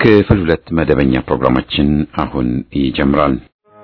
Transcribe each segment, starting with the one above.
ክፍል ሁለት መደበኛ ፕሮግራማችን አሁን ይጀምራል።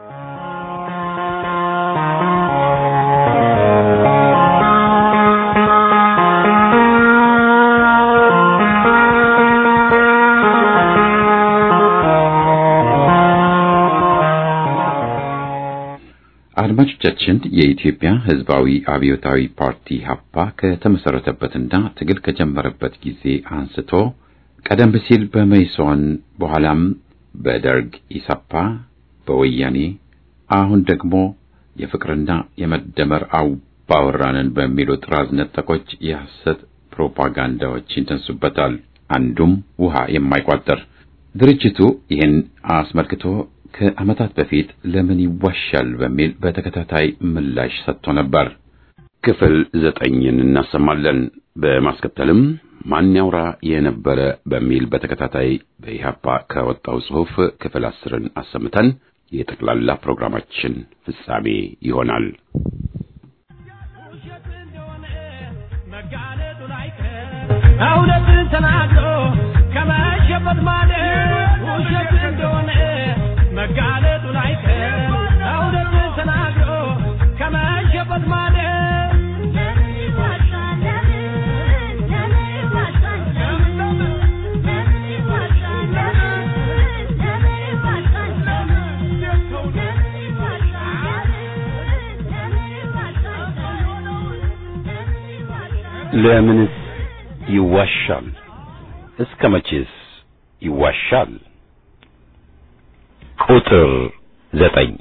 አድማጮቻችን የኢትዮጵያ ሕዝባዊ አብዮታዊ ፓርቲ ሀፓ ከተመሰረተበትና ትግል ከጀመረበት ጊዜ አንስቶ ቀደም ሲል በመይሶን በኋላም በደርግ ኢሰፓ፣ በወያኔ አሁን ደግሞ የፍቅርና የመደመር አባወራንን በሚሉ ጥራዝ ነጠቆች የሐሰት ፕሮፓጋንዳዎች ይነሱበታል። አንዱም ውሃ የማይቋጠር ድርጅቱ ይህን አስመልክቶ ከዓመታት በፊት ለምን ይዋሻል በሚል በተከታታይ ምላሽ ሰጥቶ ነበር። ክፍል ዘጠኝን እናሰማለን። በማስከተልም ማን ያውራ የነበረ በሚል በተከታታይ በኢህአፓ ከወጣው ጽሑፍ ክፍል አስርን አሰምተን የጠቅላላ ፕሮግራማችን ፍጻሜ ይሆናል። እውነትን ተናግሮ ከመሸበት ማለት ውሸት እንደሆነ መጋለጡ ላይቀር እውነትን ተናግሮ ከመሸበት ማለት ለምንስ ይዋሻል? እስከ መቼስ ይዋሻል? ቁጥር ዘጠኝ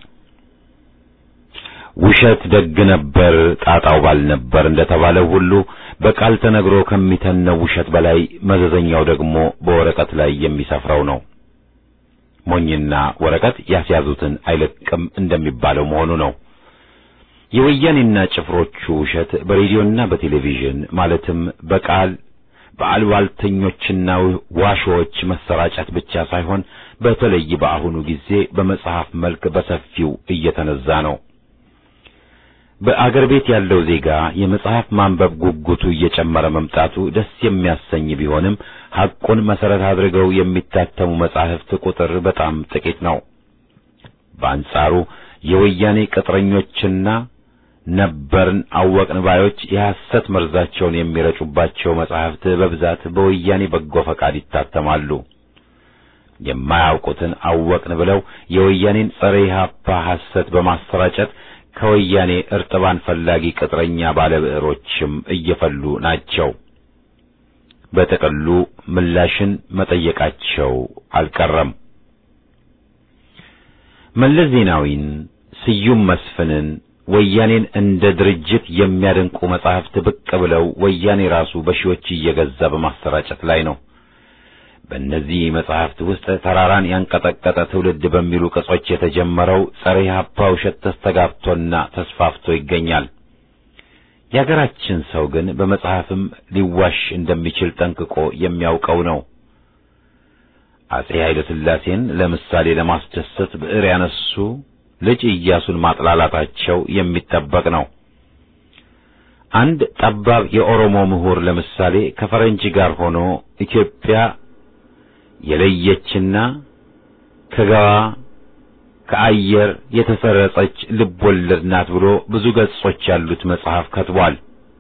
ውሸት ደግ ነበር ጣጣው ባል ነበር እንደተባለው ሁሉ በቃል ተነግሮ ከሚተነው ውሸት በላይ መዘዘኛው ደግሞ በወረቀት ላይ የሚሰፍረው ነው። ሞኝና ወረቀት ያስያዙትን አይለቅም እንደሚባለው መሆኑ ነው። የወያኔና ጭፍሮቹ ውሸት በሬዲዮና በቴሌቪዥን ማለትም በቃል በአልባልተኞችና ዋሾዎች መሰራጨት ብቻ ሳይሆን በተለይ በአሁኑ ጊዜ በመጽሐፍ መልክ በሰፊው እየተነዛ ነው። በአገር ቤት ያለው ዜጋ የመጽሐፍ ማንበብ ጉጉቱ እየጨመረ መምጣቱ ደስ የሚያሰኝ ቢሆንም ሐቁን መሰረት አድርገው የሚታተሙ መጻሕፍት ቁጥር በጣም ጥቂት ነው። በአንጻሩ የወያኔ ቅጥረኞችና ነበርን አወቅን ባዮች የሐሰት መርዛቸውን የሚረጩባቸው መጻሕፍት በብዛት በወያኔ በጎ ፈቃድ ይታተማሉ። የማያውቁትን አወቅን ብለው የወያኔን ጸረ ኢህአፓ ሐሰት በማሰራጨት ከወያኔ እርጥባን ፈላጊ ቅጥረኛ ባለብዕሮችም እየፈሉ ናቸው። በጥቅሉ ምላሽን መጠየቃቸው አልቀረም። መለስ ዜናዊን፣ ስዩም መስፍንን ወያኔን እንደ ድርጅት የሚያደንቁ መጻሕፍት ብቅ ብለው ወያኔ ራሱ በሺዎች እየገዛ በማሰራጨት ላይ ነው። በእነዚህ መጻሕፍት ውስጥ ተራራን ያንቀጠቀጠ ትውልድ በሚሉ ቅጾች የተጀመረው ጸረ ኢህአፓ ውሸት ተስተጋብቶና ተስፋፍቶ ይገኛል። የአገራችን ሰው ግን በመጽሐፍም ሊዋሽ እንደሚችል ጠንቅቆ የሚያውቀው ነው። አጼ ኃይለ ሥላሴን ለምሳሌ ለማስደሰት ብዕር ያነሱ ልጅ ኢያሱን ማጥላላታቸው የሚጠበቅ ነው። አንድ ጠባብ የኦሮሞ ምሁር ለምሳሌ ከፈረንጅ ጋር ሆኖ ኢትዮጵያ የለየችና ከገባ ከአየር የተሰረጸች ልብ ወለድ ናት ብሎ ብዙ ገጾች ያሉት መጽሐፍ ከትቧል።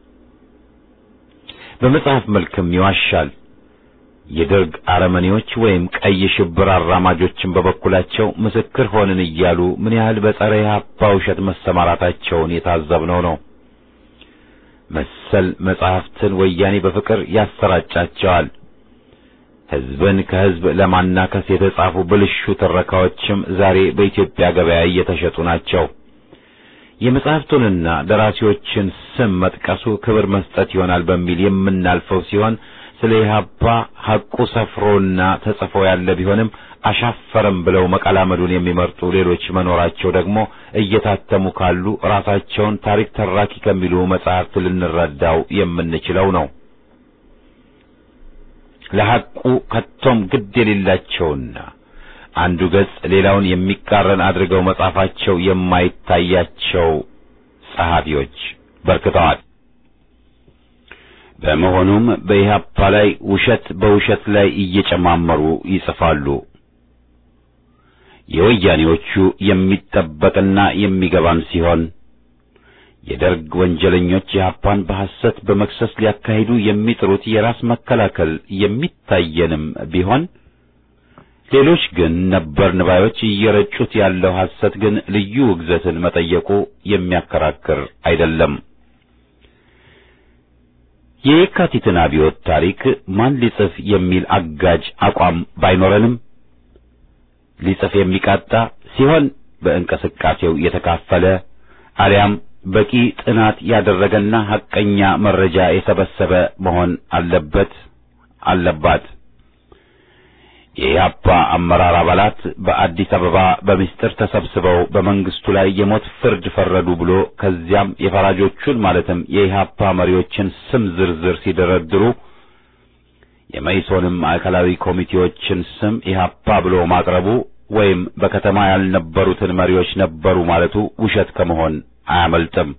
በመጽሐፍ መልክም ይዋሻል። የደርግ አረመኔዎች ወይም ቀይ ሽብር አራማጆችን በበኩላቸው ምስክር ሆንን እያሉ ምን ያህል በጸረ ኢህአፓ ውሸት መሰማራታቸውን የታዘብነው ነው። መሰል መጽሐፍትን ወያኔ በፍቅር ያሰራጫቸዋል። ሕዝብን ከሕዝብ ለማናከስ የተጻፉ ብልሹ ትረካዎችም ዛሬ በኢትዮጵያ ገበያ እየተሸጡ ናቸው። የመጽሐፍቱንና ደራሲዎችን ስም መጥቀሱ ክብር መስጠት ይሆናል በሚል የምናልፈው ሲሆን ስለ ኢህአፓ ሐቁ ሰፍሮና ተጽፎ ያለ ቢሆንም አሻፈረም ብለው መቀላመዱን የሚመርጡ ሌሎች መኖራቸው ደግሞ እየታተሙ ካሉ ራሳቸውን ታሪክ ተራኪ ከሚሉ መጻሕፍት ልንረዳው የምንችለው ነው። ለሐቁ ከቶም ግድ የሌላቸውና አንዱ ገጽ ሌላውን የሚቃረን አድርገው መጻፋቸው የማይታያቸው ጸሐፊዎች በርክተዋል። በመሆኑም በኢህአፓ ላይ ውሸት በውሸት ላይ እየጨማመሩ ይጽፋሉ። የወያኔዎቹ የሚጠበቅና የሚገባን ሲሆን የደርግ ወንጀለኞች ኢህአፓን በሐሰት በመክሰስ ሊያካሂዱ የሚጥሩት የራስ መከላከል የሚታየንም ቢሆን ሌሎች ግን ነበር ንባዮች እየረጩት ያለው ሐሰት ግን ልዩ ውግዘትን መጠየቁ የሚያከራክር አይደለም። የየካቲትን አብዮት ታሪክ ማን ሊጽፍ የሚል አጋጅ አቋም ባይኖረንም ሊጽፍ የሚቃጣ ሲሆን በእንቅስቃሴው የተካፈለ አሊያም በቂ ጥናት ያደረገና ሐቀኛ መረጃ የሰበሰበ መሆን አለበት አለባት። የኢህአፓ አመራር አባላት በአዲስ አበባ በምስጢር ተሰብስበው በመንግስቱ ላይ የሞት ፍርድ ፈረዱ ብሎ ከዚያም የፈራጆቹን ማለትም የኢህአፓ መሪዎችን ስም ዝርዝር ሲደረድሩ የመኢሶንም ማዕከላዊ ኮሚቴዎችን ስም ኢህአፓ ብሎ ማቅረቡ ወይም በከተማ ያልነበሩትን መሪዎች ነበሩ ማለቱ ውሸት ከመሆን አያመልጥም።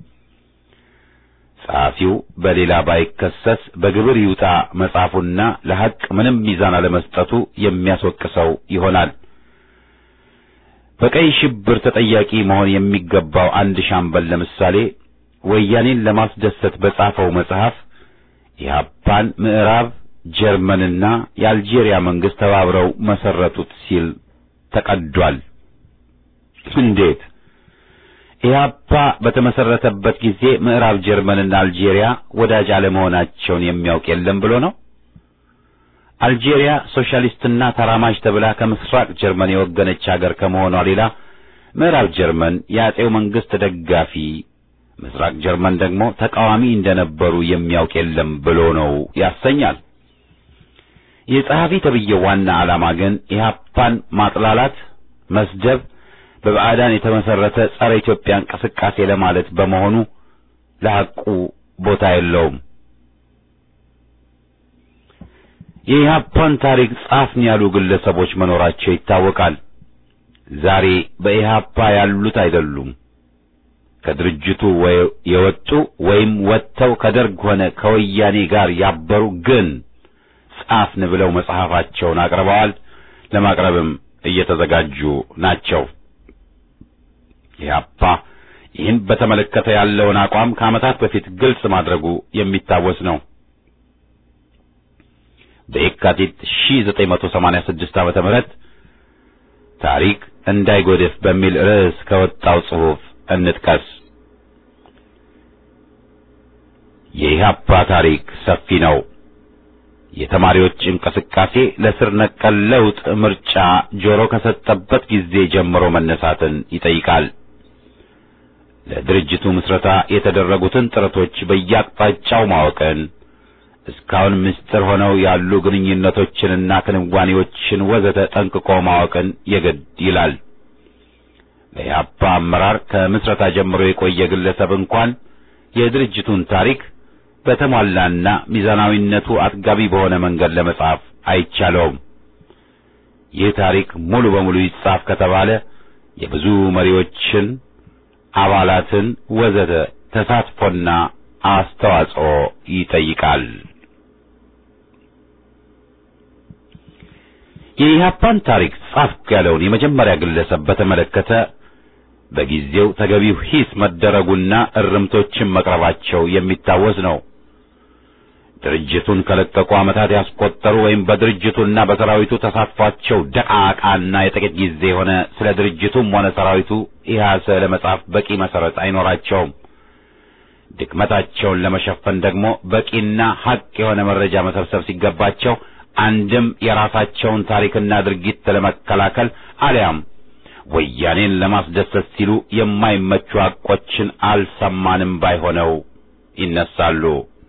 ጸሐፊው በሌላ ባይከሰስ በግብር ይውጣ መጻፉና ለሐቅ ምንም ሚዛን አለመስጠቱ የሚያስወቅሰው ይሆናል። በቀይ ሽብር ተጠያቂ መሆን የሚገባው አንድ ሻምበል ለምሳሌ ወያኔን ለማስደሰት በጻፈው መጽሐፍ ኢህአፓን ምዕራብ ጀርመንና የአልጄሪያ መንግስት ተባብረው መሰረቱት ሲል ተቀዷል። እንዴት? ኢህአፓ በተመሰረተበት ጊዜ ምዕራብ ጀርመንና አልጄሪያ ወዳጅ አለመሆናቸውን የሚያውቅ የለም ብሎ ነው። አልጄሪያ ሶሻሊስትና ተራማጅ ተብላ ከምስራቅ ጀርመን የወገነች ሀገር ከመሆኗ ሌላ ምዕራብ ጀርመን የአጼው መንግስት ደጋፊ፣ ምስራቅ ጀርመን ደግሞ ተቃዋሚ እንደነበሩ የሚያውቅ የለም ብሎ ነው ያሰኛል። የጸሐፊ ተብዬው ዋና ዓላማ ግን ኢህአፓን ማጥላላት፣ መስደብ በባዕዳን የተመሰረተ ጸረ ኢትዮጵያ እንቅስቃሴ ለማለት በመሆኑ ለሐቁ ቦታ የለውም። የኢህአፓን ታሪክ ጻፍን ያሉ ግለሰቦች መኖራቸው ይታወቃል። ዛሬ በኢህአፓ ያሉት አይደሉም። ከድርጅቱ የወጡ ወይም ወጥተው ከደርግ ሆነ ከወያኔ ጋር ያበሩ ግን ጻፍን ብለው መጽሐፋቸውን አቅርበዋል፣ ለማቅረብም እየተዘጋጁ ናቸው። ኢህአፓ ይህን በተመለከተ ያለውን አቋም ከዓመታት በፊት ግልጽ ማድረጉ የሚታወስ ነው። በየካቲት 1986 ዓመተ ምህረት ታሪክ እንዳይጎድፍ በሚል ርዕስ ከወጣው ጽሑፍ እንጥቀስ። የኢህአፓ ታሪክ ሰፊ ነው። የተማሪዎች እንቅስቃሴ ለስር ነቀል ለውጥ ምርጫ ጆሮ ከሰጠበት ጊዜ ጀምሮ መነሳትን ይጠይቃል። ለድርጅቱ ምስረታ የተደረጉትን ጥረቶች በየአቅጣጫው ማወቅን፣ እስካሁን ምስጢር ሆነው ያሉ ግንኙነቶችንና ክንዋኔዎችን ወዘተ ጠንቅቆ ማወቅን የግድ ይላል። በኢህአፓ አመራር ከምስረታ ጀምሮ የቆየ ግለሰብ እንኳን የድርጅቱን ታሪክ በተሟላና ሚዛናዊነቱ አጥጋቢ በሆነ መንገድ ለመጻፍ አይቻለውም። ይህ ታሪክ ሙሉ በሙሉ ይጻፍ ከተባለ የብዙ መሪዎችን፣ አባላትን ወዘተ ተሳትፎና አስተዋጽኦ ይጠይቃል። የኢህአፓን ታሪክ ጻፍኩ ያለውን የመጀመሪያ ግለሰብ በተመለከተ በጊዜው ተገቢው ሂስ መደረጉና እርምቶችን መቅረባቸው የሚታወስ ነው። ድርጅቱን ከለቀቁ ዓመታት ያስቆጠሩ ወይም በድርጅቱና በሰራዊቱ ተሳትፏቸው ደቃቃና የጥቂት ጊዜ የሆነ ስለ ድርጅቱም ሆነ ሰራዊቱ ኢህአሰ ለመጻፍ በቂ መሰረት አይኖራቸውም። ድክመታቸውን ለመሸፈን ደግሞ በቂና ሐቅ የሆነ መረጃ መሰብሰብ ሲገባቸው አንድም የራሳቸውን ታሪክና ድርጊት ለመከላከል አሊያም ወያኔን ለማስደሰት ሲሉ የማይመቹ ሐቆችን አልሰማንም ባይሆነው ይነሳሉ።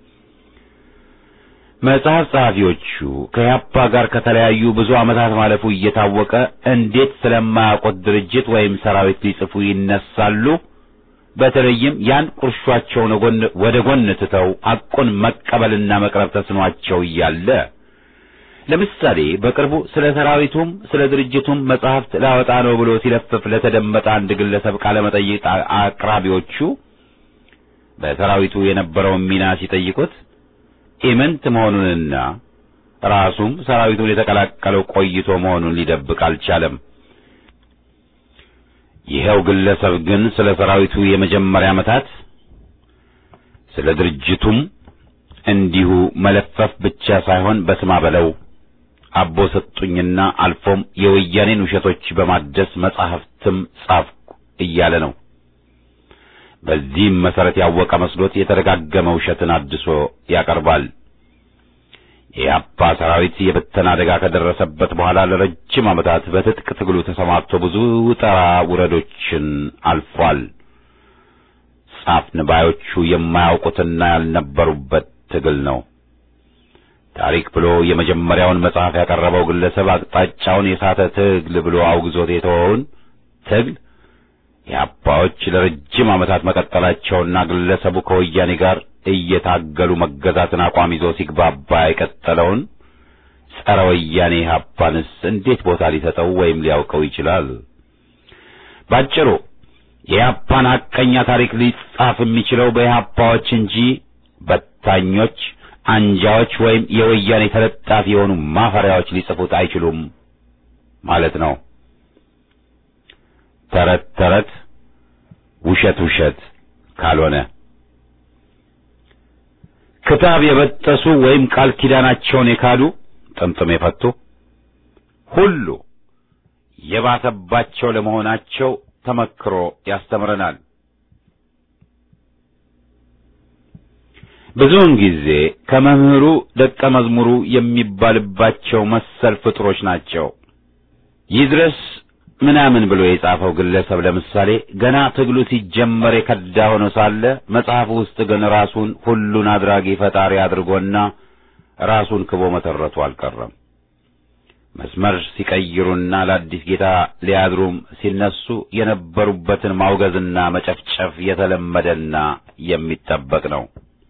መጽሐፍ ጸሐፊዎቹ ከያፓ ጋር ከተለያዩ ብዙ ዓመታት ማለፉ እየታወቀ እንዴት ስለማያውቁት ድርጅት ወይም ሰራዊት ሊጽፉ ይነሳሉ? በተለይም ያን ቁርሿቸውን ወደ ጎን ትተው ሐቁን መቀበልና መቅረብ ተስኗቸው እያለ ለምሳሌ በቅርቡ ስለ ሰራዊቱም ስለ ድርጅቱም መጽሐፍት ላወጣ ነው ብሎ ሲለፍፍ ለተደመጠ አንድ ግለሰብ ቃለ መጠይቅ አቅራቢዎቹ በሰራዊቱ የነበረውን ሚና ሲጠይቁት ኢምንት መሆኑንና ራሱም ሰራዊቱን የተቀላቀለው ቆይቶ መሆኑን ሊደብቅ አልቻለም። ይኸው ግለሰብ ግን ስለ ሰራዊቱ የመጀመሪያ ዓመታት ስለ ድርጅቱም እንዲሁ መለፈፍ ብቻ ሳይሆን በስማ በለው አቦ ሰጡኝና አልፎም የወያኔን ውሸቶች በማደስ መጻሕፍትም ጻፍኩ እያለ ነው። በዚህም መሰረት ያወቀ መስሎት የተደጋገመ ውሸትን አድሶ ያቀርባል። የኢህአፓ ሰራዊት የብተና አደጋ ከደረሰበት በኋላ ለረጅም ዓመታት በትጥቅ ትግሉ ተሰማርቶ ብዙ ውጣ ውረዶችን አልፏል። ጻፍን ባዮቹ የማያውቁትና ያልነበሩበት ትግል ነው። ታሪክ ብሎ የመጀመሪያውን መጽሐፍ ያቀረበው ግለሰብ አቅጣጫውን የሳተ ትግል ብሎ አውግዞት የተወውን ትግል የአባዎች ለረጅም ዓመታት መቀጠላቸውና ግለሰቡ ከወያኔ ጋር እየታገሉ መገዛትን አቋም ይዞ ሲግባባ የቀጠለውን ጸረ ወያኔ ኢህአፓንስ እንዴት ቦታ ሊሰጠው ወይም ሊያውቀው ይችላል? ባጭሩ የኢህአፓን ሐቀኛ ታሪክ ሊጻፍ የሚችለው በኢህአፓዎች እንጂ በታኞች፣ አንጃዎች ወይም የወያኔ ተለጣፊ የሆኑ ማፈሪያዎች ሊጽፉት አይችሉም ማለት ነው። ተረት ተረት፣ ውሸት ውሸት ካልሆነ ክታብ የበጠሱ ወይም ቃል ኪዳናቸውን የካዱ ጥምጥም የፈቱ ሁሉ የባሰባቸው ለመሆናቸው ተመክሮ ያስተምረናል። ብዙውን ጊዜ ከመምህሩ ደቀ መዝሙሩ የሚባልባቸው መሰል ፍጥሮች ናቸው። ይድረስ ምናምን ብሎ የጻፈው ግለሰብ ለምሳሌ ገና ትግሉ ሲጀመር የከዳ ሆኖ ሳለ መጽሐፉ ውስጥ ግን ራሱን ሁሉን አድራጊ ፈጣሪ አድርጎና ራሱን ክቦ መተረቱ አልቀረም። መስመር ሲቀይሩና ለአዲስ ጌታ ሊያድሩም ሲነሱ የነበሩበትን ማውገዝና መጨፍጨፍ የተለመደና የሚጠበቅ ነው።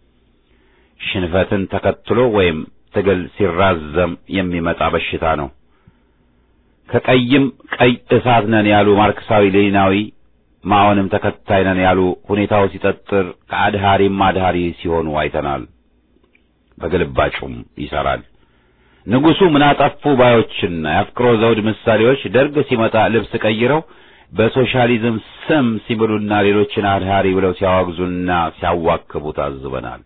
ሽንፈትን ተከትሎ ወይም ትግል ሲራዘም የሚመጣ በሽታ ነው። ከቀይም ቀይ እሳት ነን ያሉ ማርክሳዊ ሌኒናዊ ማኦንም ተከታይ ነን ያሉ ሁኔታው ሲጠጥር ከአድሃሪም አድሃሪ ሲሆኑ አይተናል። በግልባጩም ይሰራል። ንጉሡ ምን አጠፉ ባዮችና የአፍቅሮ ዘውድ ምሳሌዎች ደርግ ሲመጣ ልብስ ቀይረው በሶሻሊዝም ስም ሲምሉና ሌሎችን አድሃሪ ብለው ሲያወግዙና ሲያዋክቡ ታዝበናል።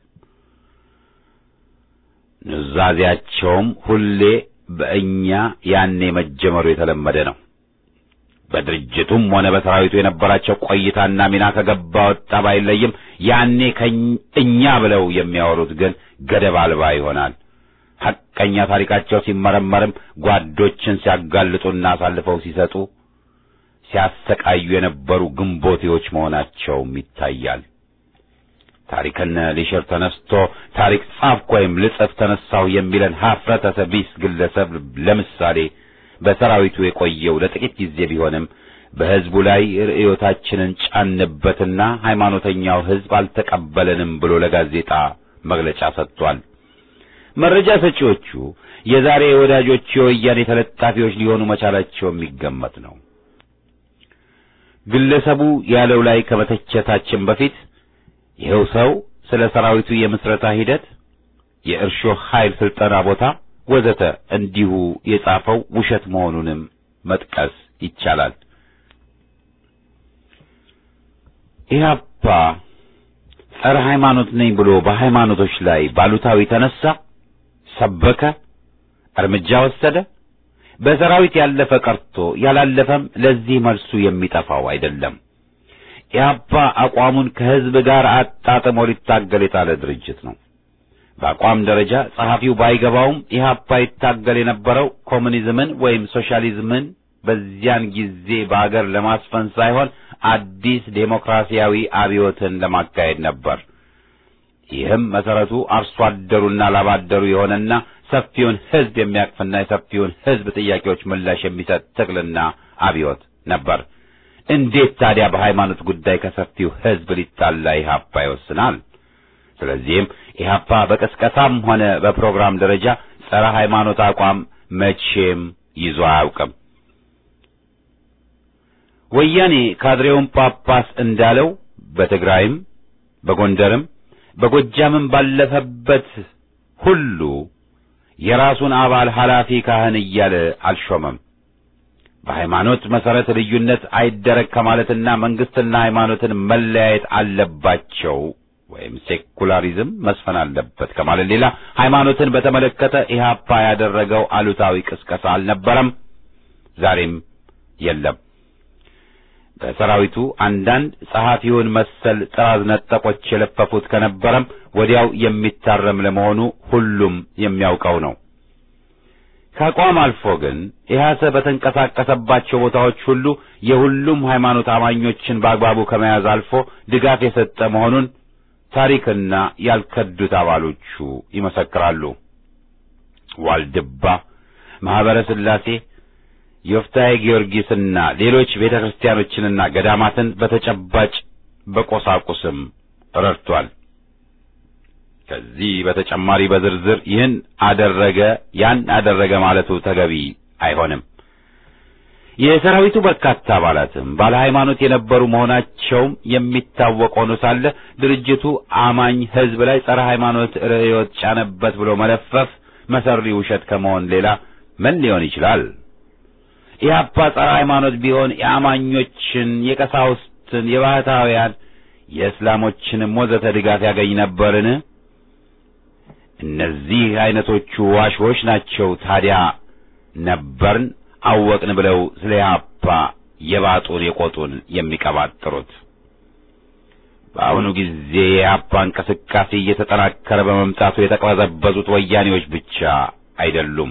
ኑዛዜያቸውም ሁሌ በእኛ ያኔ መጀመሩ የተለመደ ነው። በድርጅቱም ሆነ በሰራዊቱ የነበራቸው ቆይታና ሚና ከገባ ወጣ ባይለይም ያኔ እኛ ብለው የሚያወሩት ግን ገደብ አልባ ይሆናል። ሐቀኛ ታሪካቸው ሲመረመርም ጓዶችን ሲያጋልጡና አሳልፈው ሲሰጡ ሲያሰቃዩ የነበሩ ግንቦቴዎች መሆናቸውም ይታያል። ታሪክን ሊሽር ተነስቶ ታሪክ ጻፍኩ ወይም ልጽፍ ተነሳሁ የሚለን ሀፍረተ ቢስ ግለሰብ ለምሳሌ በሰራዊቱ የቆየው ለጥቂት ጊዜ ቢሆንም በሕዝቡ ላይ ርዕዮታችንን ጫንበትና ሃይማኖተኛው ሕዝብ አልተቀበለንም ብሎ ለጋዜጣ መግለጫ ሰጥቷል። መረጃ ሰጪዎቹ የዛሬ ወዳጆች የወያኔ ተለጣፊዎች ሊሆኑ መቻላቸው የሚገመት ነው። ግለሰቡ ያለው ላይ ከመተቸታችን በፊት ይኸው ሰው ስለ ሰራዊቱ የምስረታ ሂደት፣ የእርሾ ኃይል ስልጠና ቦታ ወዘተ እንዲሁ የጻፈው ውሸት መሆኑንም መጥቀስ ይቻላል። ኢህአፓ ጸረ ሃይማኖት ነኝ ብሎ በሃይማኖቶች ላይ ባሉታዊ ተነሳ፣ ሰበከ፣ እርምጃ ወሰደ። በሰራዊት ያለፈ ቀርቶ ያላለፈም ለዚህ መልሱ የሚጠፋው አይደለም። ኢህአፓ አቋሙን ከህዝብ ጋር አጣጥሞ ሊታገል የጣለ ድርጅት ነው። በአቋም ደረጃ ጸሐፊው ባይገባውም ኢህአፓ ይታገል የነበረው ኮሙኒዝምን ወይም ሶሻሊዝምን በዚያን ጊዜ በአገር ለማስፈን ሳይሆን አዲስ ዴሞክራሲያዊ አብዮትን ለማካሄድ ነበር። ይህም መሰረቱ አርሶ አደሩና ላባደሩ የሆነና ሰፊውን ህዝብ የሚያቅፍና የሰፊውን ህዝብ ጥያቄዎች ምላሽ የሚሰጥ ትግልና አብዮት ነበር። እንዴት ታዲያ በሃይማኖት ጉዳይ ከሰፊው ህዝብ ሊጣላ ኢህአፓ ይወስናል? ስለዚህም ኢህአፓ በቅስቀሳም ሆነ በፕሮግራም ደረጃ ጸረ ሃይማኖት አቋም መቼም ይዞ አያውቅም። ወያኔ ካድሬውን ጳጳስ እንዳለው በትግራይም በጎንደርም በጎጃምም ባለፈበት ሁሉ የራሱን አባል ኃላፊ ካህን እያለ አልሾመም። በሃይማኖት መሰረት ልዩነት አይደረግ ከማለትና መንግስትና ሃይማኖትን መለያየት አለባቸው ወይም ሴኩላሪዝም መስፈን አለበት ከማለት ሌላ ሃይማኖትን በተመለከተ ኢህአፓ ያደረገው አሉታዊ ቅስቀሳ አልነበረም፣ ዛሬም የለም። በሰራዊቱ አንዳንድ ጸሐፊውን መሰል ጥራዝ ነጠቆች የለፈፉት ከነበረም ወዲያው የሚታረም ለመሆኑ ሁሉም የሚያውቀው ነው። ከአቋም አልፎ ግን ኢህአሰ በተንቀሳቀሰባቸው ቦታዎች ሁሉ የሁሉም ሃይማኖት አማኞችን በአግባቡ ከመያዝ አልፎ ድጋፍ የሰጠ መሆኑን ታሪክና ያልከዱት አባሎቹ ይመሰክራሉ። ዋልድባ፣ ማኅበረ ሥላሴ፣ ዮፍታሔ ጊዮርጊስና ሌሎች ቤተ ክርስቲያኖችንና ገዳማትን በተጨባጭ በቆሳቁስም ረድቷል። ከዚህ በተጨማሪ በዝርዝር ይህን አደረገ ያን አደረገ ማለቱ ተገቢ አይሆንም። የሰራዊቱ በርካታ አባላትም ባለ ሃይማኖት የነበሩ መሆናቸውም የሚታወቅ ሆኖ ሳለ ድርጅቱ አማኝ ሕዝብ ላይ ጸረ ሃይማኖት ርዕዮት ጫነበት ብሎ መለፈፍ መሰሪ ውሸት ከመሆን ሌላ ምን ሊሆን ይችላል? ኢህአፓ ጸረ ሃይማኖት ቢሆን የአማኞችን፣ የቀሳውስትን፣ የባህታውያን፣ የእስላሞችንም ወዘተ ድጋፍ ያገኝ ነበርን? እነዚህ አይነቶቹ ዋሾች ናቸው ታዲያ ነበርን አወቅን ብለው ስለ ኢህአፓ የባጡን የቆጡን የሚቀባጥሩት። በአሁኑ ጊዜ የኢህአፓ እንቅስቃሴ እየተጠናከረ በመምጣቱ የተቅበዘበዙት ወያኔዎች ብቻ አይደሉም።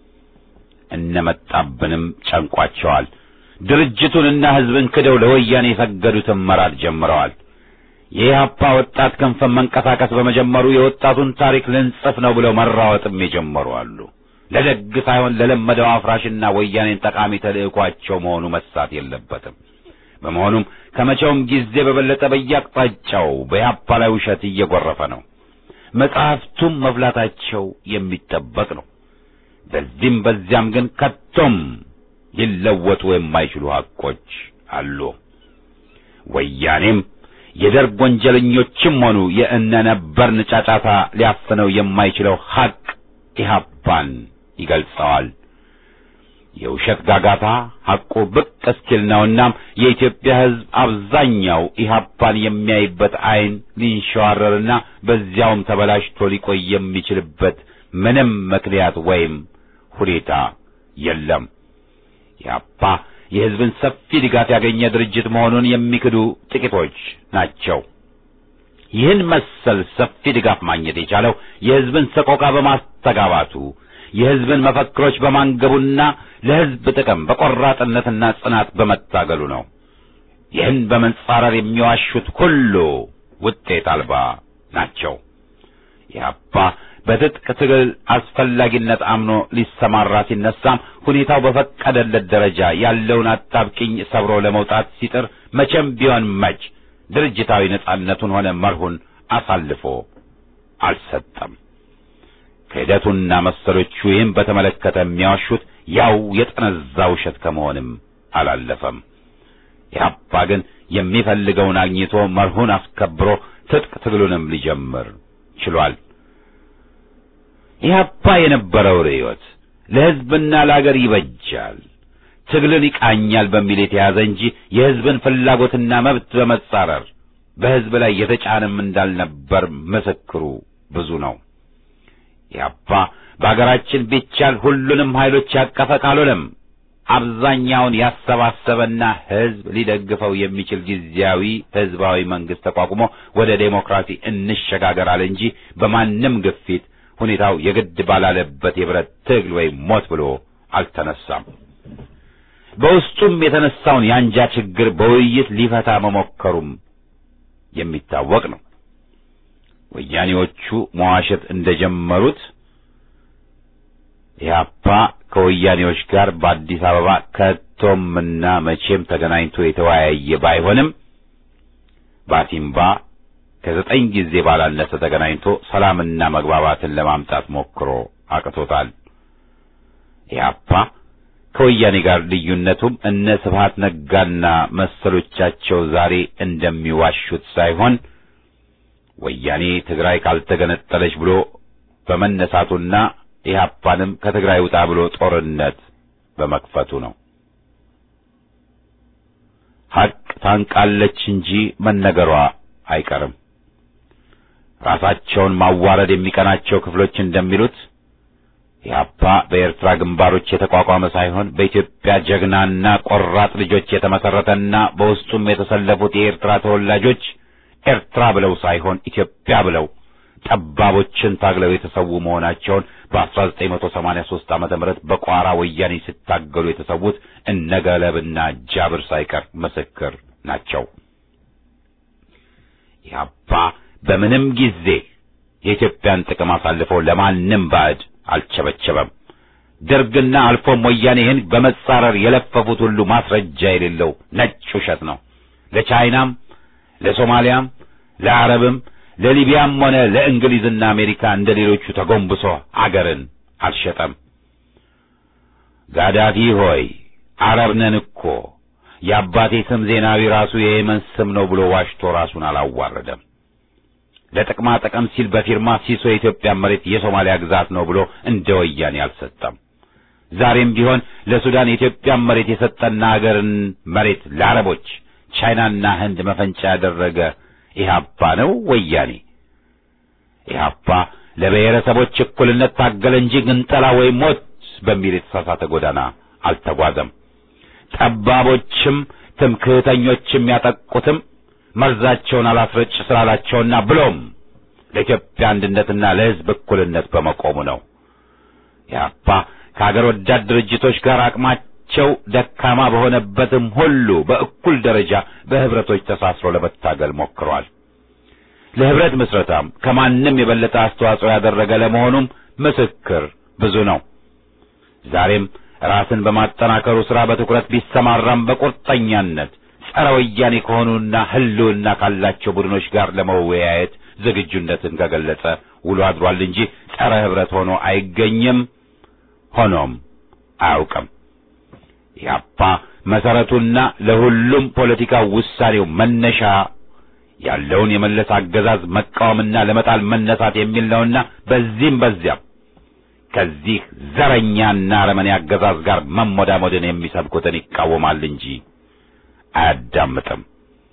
እነመጣብንም ጨንቋቸዋል። ድርጅቱንና ሕዝብን ክደው ለወያኔ የሰገዱትን መራድ ጀምረዋል። የኢህአፓ ወጣት ክንፍን መንቀሳቀስ በመጀመሩ የወጣቱን ታሪክ ልንጽፍ ነው ብለው መራወጥም የጀመሩ አሉ። ለደግ ሳይሆን ለለመደው አፍራሽና ወያኔን ጠቃሚ ተልእኳቸው መሆኑ መሳት የለበትም። በመሆኑም ከመቼውም ጊዜ በበለጠ በየአቅጣጫው በኢህአፓ ላይ ውሸት እየጎረፈ ነው። መጽሐፍቱም መፍላታቸው የሚጠበቅ ነው። በዚህም በዚያም ግን ከቶም ሊለወጡ የማይችሉ ሐቆች አሉ። ወያኔም የደርግ ወንጀለኞችም ሆኑ የእነነበርን ጫጫታ ሊያፍነው የማይችለው ሐቅ ኢህአፓን ይገልጸዋል። የውሸት ጋጋታ ሐቁ ብቅ እስኪል ነውናም የኢትዮጵያ ሕዝብ አብዛኛው ኢህአፓን የሚያይበት ዓይን ሊንሸዋረርና በዚያውም ተበላሽቶ ሊቆይ የሚችልበት ምንም ምክንያት ወይም ሁኔታ የለም። ኢህአፓ የሕዝብን ሰፊ ድጋፍ ያገኘ ድርጅት መሆኑን የሚክዱ ጥቂቶች ናቸው። ይህን መሰል ሰፊ ድጋፍ ማግኘት የቻለው የሕዝብን ሰቆቃ በማስተጋባቱ የሕዝብን መፈክሮች በማንገቡና ለሕዝብ ጥቅም በቆራጥነትና ጽናት በመታገሉ ነው። ይህን በመንጻረር የሚዋሹት ሁሉ ውጤት አልባ ናቸው። ኢህአፓ በትጥቅ ትግል አስፈላጊነት አምኖ ሊሰማራ ሲነሳም ሁኔታው በፈቀደለት ደረጃ ያለውን አጣብቂኝ ሰብሮ ለመውጣት ሲጥር መቼም ቢሆን መች ድርጅታዊ ነጻነቱን ሆነ መርሁን አሳልፎ አልሰጠም። ክህደቱና መሰሎቹ ይህም በተመለከተ የሚያዋሹት ያው የጠነዛ ውሸት ከመሆንም አላለፈም። ኢህአፓ ግን የሚፈልገውን አግኝቶ መርሁን አስከብሮ ትጥቅ ትግሉንም ሊጀምር ችሏል። ኢህአፓ የነበረው ርዕዮት ለሕዝብና ለአገር ይበጃል፣ ትግልን ይቃኛል በሚል የተያዘ እንጂ የሕዝብን ፍላጎትና መብት በመጻረር በሕዝብ ላይ የተጫነም እንዳልነበር ምስክሩ ብዙ ነው። ኢህአፓ በአገራችን ቢቻል ሁሉንም ኃይሎች ያቀፈ ካልሆነም አብዛኛውን ያሰባሰበና ሕዝብ ሊደግፈው የሚችል ጊዜያዊ ሕዝባዊ መንግስት ተቋቁሞ ወደ ዴሞክራሲ እንሸጋገራል እንጂ በማንም ግፊት ሁኔታው የግድ ባላለበት የብረት ትግል ወይም ሞት ብሎ አልተነሳም። በውስጡም የተነሳውን የአንጃ ችግር በውይይት ሊፈታ መሞከሩም የሚታወቅ ነው። ወያኔዎቹ መዋሸት እንደጀመሩት ኢህአፓ ከወያኔዎች ጋር በአዲስ አበባ ከቶምና መቼም ተገናኝቶ የተወያየ ባይሆንም ባቲምባ ከዘጠኝ ጊዜ ባላነሰ ተገናኝቶ ሰላምና መግባባትን ለማምጣት ሞክሮ አቅቶታል። ኢህአፓ ከወያኔ ጋር ልዩነቱም እነ ስብሃት ነጋና መሰሎቻቸው ዛሬ እንደሚዋሹት ሳይሆን ወያኔ ትግራይ ካልተገነጠለች ብሎ በመነሳቱና ኢህአፓንም ከትግራይ ውጣ ብሎ ጦርነት በመክፈቱ ነው። ሐቅ ታንቃለች እንጂ መነገሯ አይቀርም። ራሳቸውን ማዋረድ የሚቀናቸው ክፍሎች እንደሚሉት ኢህአፓ በኤርትራ ግንባሮች የተቋቋመ ሳይሆን በኢትዮጵያ ጀግናና ቆራጥ ልጆች የተመሰረተና በውስጡም የተሰለፉት የኤርትራ ተወላጆች ኤርትራ ብለው ሳይሆን ኢትዮጵያ ብለው ጠባቦችን ታግለው የተሰዉ መሆናቸውን በ1983 ዓመተ ምህረት በቋራ ወያኔ ሲታገሉ የተሰዉት እነገለብና ጃብር ሳይቀር ምስክር ናቸው። ኢህአፓ በምንም ጊዜ የኢትዮጵያን ጥቅም አሳልፈው ለማንም ባዕድ አልቸበቸበም። ደርግና አልፎም ወያኔ ይህን በመጻረር የለፈፉት ሁሉ ማስረጃ የሌለው ነጭ ውሸት ነው። ለቻይናም፣ ለሶማሊያም፣ ለአረብም፣ ለሊቢያም ሆነ ለእንግሊዝና አሜሪካ እንደ ሌሎቹ ተጎንብሶ አገርን አልሸጠም። ጋዳፊ ሆይ አረብ ነን እኮ የአባቴ ስም ዜናዊ ራሱ የየመን ስም ነው ብሎ ዋሽቶ ራሱን አላዋረደም። ለጥቅማ ጥቅም ሲል በፊርማ ሲሶ የኢትዮጵያ መሬት የሶማሊያ ግዛት ነው ብሎ እንደ ወያኔ አልሰጠም። ዛሬም ቢሆን ለሱዳን የኢትዮጵያን መሬት የሰጠና አገርን መሬት ለአረቦች ቻይናና ህንድ መፈንጫ ያደረገ ኢህአፓ ነው ወያኔ? ኢህአፓ ለብሔረሰቦች እኩልነት ታገለ እንጂ ግንጠላ ወይም ሞት በሚል የተሳሳተ ጎዳና አልተጓዘም። ጠባቦችም ትምክህተኞችም ያጠቁትም መርዛቸውን አላስረጭ ስላላቸውና ብሎም ለኢትዮጵያ አንድነትና ለሕዝብ እኩልነት በመቆሙ ነው። ኢህአፓ ከአገር ወዳድ ድርጅቶች ጋር አቅማቸው ደካማ በሆነበትም ሁሉ በእኩል ደረጃ በህብረቶች ተሳስሮ ለመታገል ሞክሯል። ለህብረት ምስረታም ከማንም የበለጠ አስተዋጽኦ ያደረገ ለመሆኑም ምስክር ብዙ ነው። ዛሬም ራስን በማጠናከሩ ሥራ በትኩረት ቢሰማራም በቁርጠኛነት ጸረ ወያኔ ከሆኑና ህልውና ካላቸው ቡድኖች ጋር ለመወያየት ዝግጁነትን ከገለጸ ውሎ አድሯል እንጂ ጸረ ህብረት ሆኖ አይገኝም፣ ሆኖም አያውቅም። ኢህአፓ መሰረቱና ለሁሉም ፖለቲካ ውሳኔው መነሻ ያለውን የመለስ አገዛዝ መቃወምና ለመጣል መነሳት የሚል ነውና በዚህም በዚያም ከዚህ ዘረኛና አረመኔ አገዛዝ ጋር መሞዳሞድን የሚሰብኩትን ይቃወማል እንጂ አያዳምጥም።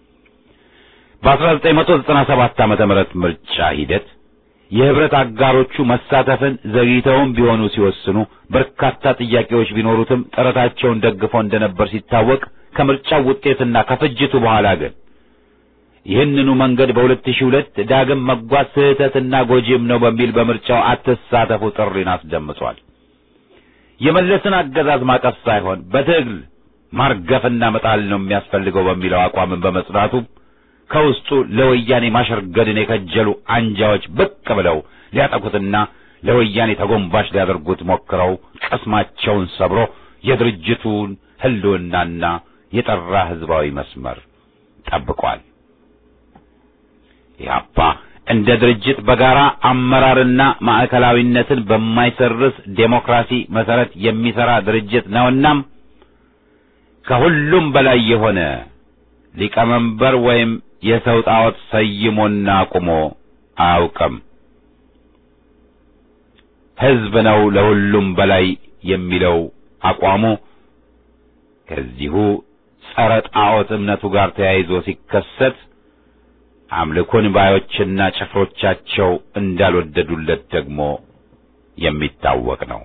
በ1997 ዓመተ ምህረት ምርጫ ሂደት የህብረት አጋሮቹ መሳተፍን ዘግይተውም ቢሆኑ ሲወስኑ በርካታ ጥያቄዎች ቢኖሩትም ጥረታቸውን ደግፎ እንደነበር ሲታወቅ ከምርጫው ውጤትና ከፍጅቱ በኋላ ግን ይህንኑ መንገድ በ2002 ዳግም መጓዝ ስህተትና ጎጂም ነው በሚል በምርጫው አትሳተፉ ጥሪን አስደምጧል። የመለስን አገዛዝ ማቀፍ ሳይሆን በትግል ማርገፍና መጣል ነው የሚያስፈልገው በሚለው አቋምን በመጽናቱ ከውስጡ ለወያኔ ማሸርገድን የከጀሉ አንጃዎች ብቅ ብለው ሊያጠቁትና ለወያኔ ተጎንባሽ ሊያደርጉት ሞክረው ቅስማቸውን ሰብሮ የድርጅቱን ህልውናና የጠራ ህዝባዊ መስመር ጠብቋል። ኢህአፓ እንደ ድርጅት በጋራ አመራርና ማዕከላዊነትን በማይሰርስ ዴሞክራሲ መሰረት የሚሰራ ድርጅት ነውናም ከሁሉም በላይ የሆነ ሊቀመንበር ወይም የሰው ጣዖት ሰይሞና አቁሞ አያውቅም። ህዝብ ነው ለሁሉም በላይ የሚለው አቋሙ ከዚሁ ጸረ ጣዖት እምነቱ ጋር ተያይዞ ሲከሰት አምልኮን ባዮችና ጭፍሮቻቸው እንዳልወደዱለት ደግሞ የሚታወቅ ነው።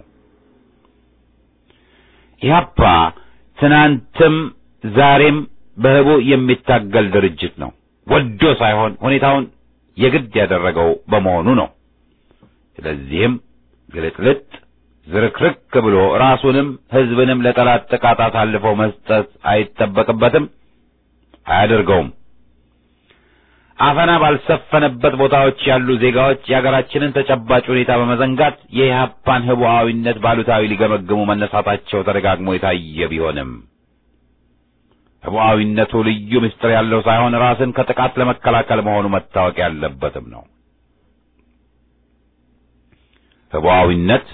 ኢህአፓ ትናንትም ዛሬም በህቡ የሚታገል ድርጅት ነው። ወዶ ሳይሆን ሁኔታውን የግድ ያደረገው በመሆኑ ነው። ስለዚህም ግልጥልጥ ዝርክርክ ብሎ ራሱንም ህዝብንም ለጠላት ጥቃት አሳልፎ መስጠት አይጠበቅበትም፣ አያደርገውም። አፈና ባልሰፈነበት ቦታዎች ያሉ ዜጋዎች የሀገራችንን ተጨባጭ ሁኔታ በመዘንጋት የኢህአፓን ህቡዓዊነት ባሉታዊ ሊገመግሙ መነሳታቸው ተደጋግሞ የታየ ቢሆንም ህቡዓዊነቱ ልዩ ምስጢር ያለው ሳይሆን ራስን ከጥቃት ለመከላከል መሆኑ መታወቅ ያለበትም ነው። ህቡዓዊነት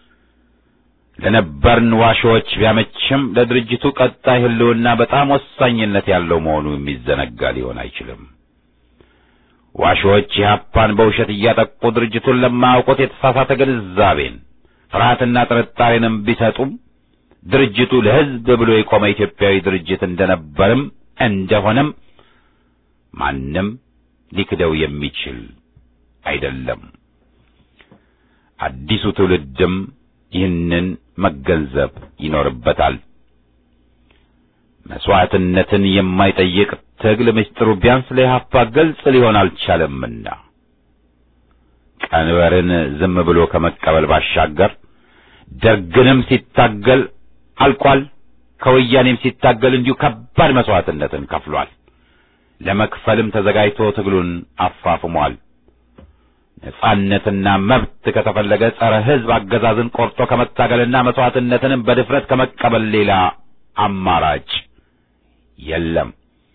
ለነበርን ዋሾዎች ቢያመችም ለድርጅቱ ቀጣይ ህልውና በጣም ወሳኝነት ያለው መሆኑ የሚዘነጋ ሊሆን አይችልም። ዋሾች ኢህአፓን በውሸት እያጠቁ ድርጅቱን ለማያውቁት የተሳሳተ ግንዛቤን ፍርሃትና ጥርጣሬንም ቢሰጡም ድርጅቱ ለሕዝብ ብሎ የቆመ ኢትዮጵያዊ ድርጅት እንደነበርም እንደሆነም ማንም ሊክደው የሚችል አይደለም። አዲሱ ትውልድም ይህንን መገንዘብ ይኖርበታል። መስዋዕትነትን የማይጠይቅ ትግል ምስጢሩ ቢያንስ ለኢህአፓ ግልጽ ሊሆን አልቻለምና ቀንበርን ዝም ብሎ ከመቀበል ባሻገር ደርግንም ሲታገል አልቋል። ከወያኔም ሲታገል እንዲሁ ከባድ መስዋዕትነትን ከፍሏል። ለመክፈልም ተዘጋጅቶ ትግሉን አፋፍሟል። ነጻነትና መብት ከተፈለገ ጸረ ሕዝብ አገዛዝን ቆርጦ ከመታገልና መስዋዕትነትንም በድፍረት ከመቀበል ሌላ አማራጭ የለም።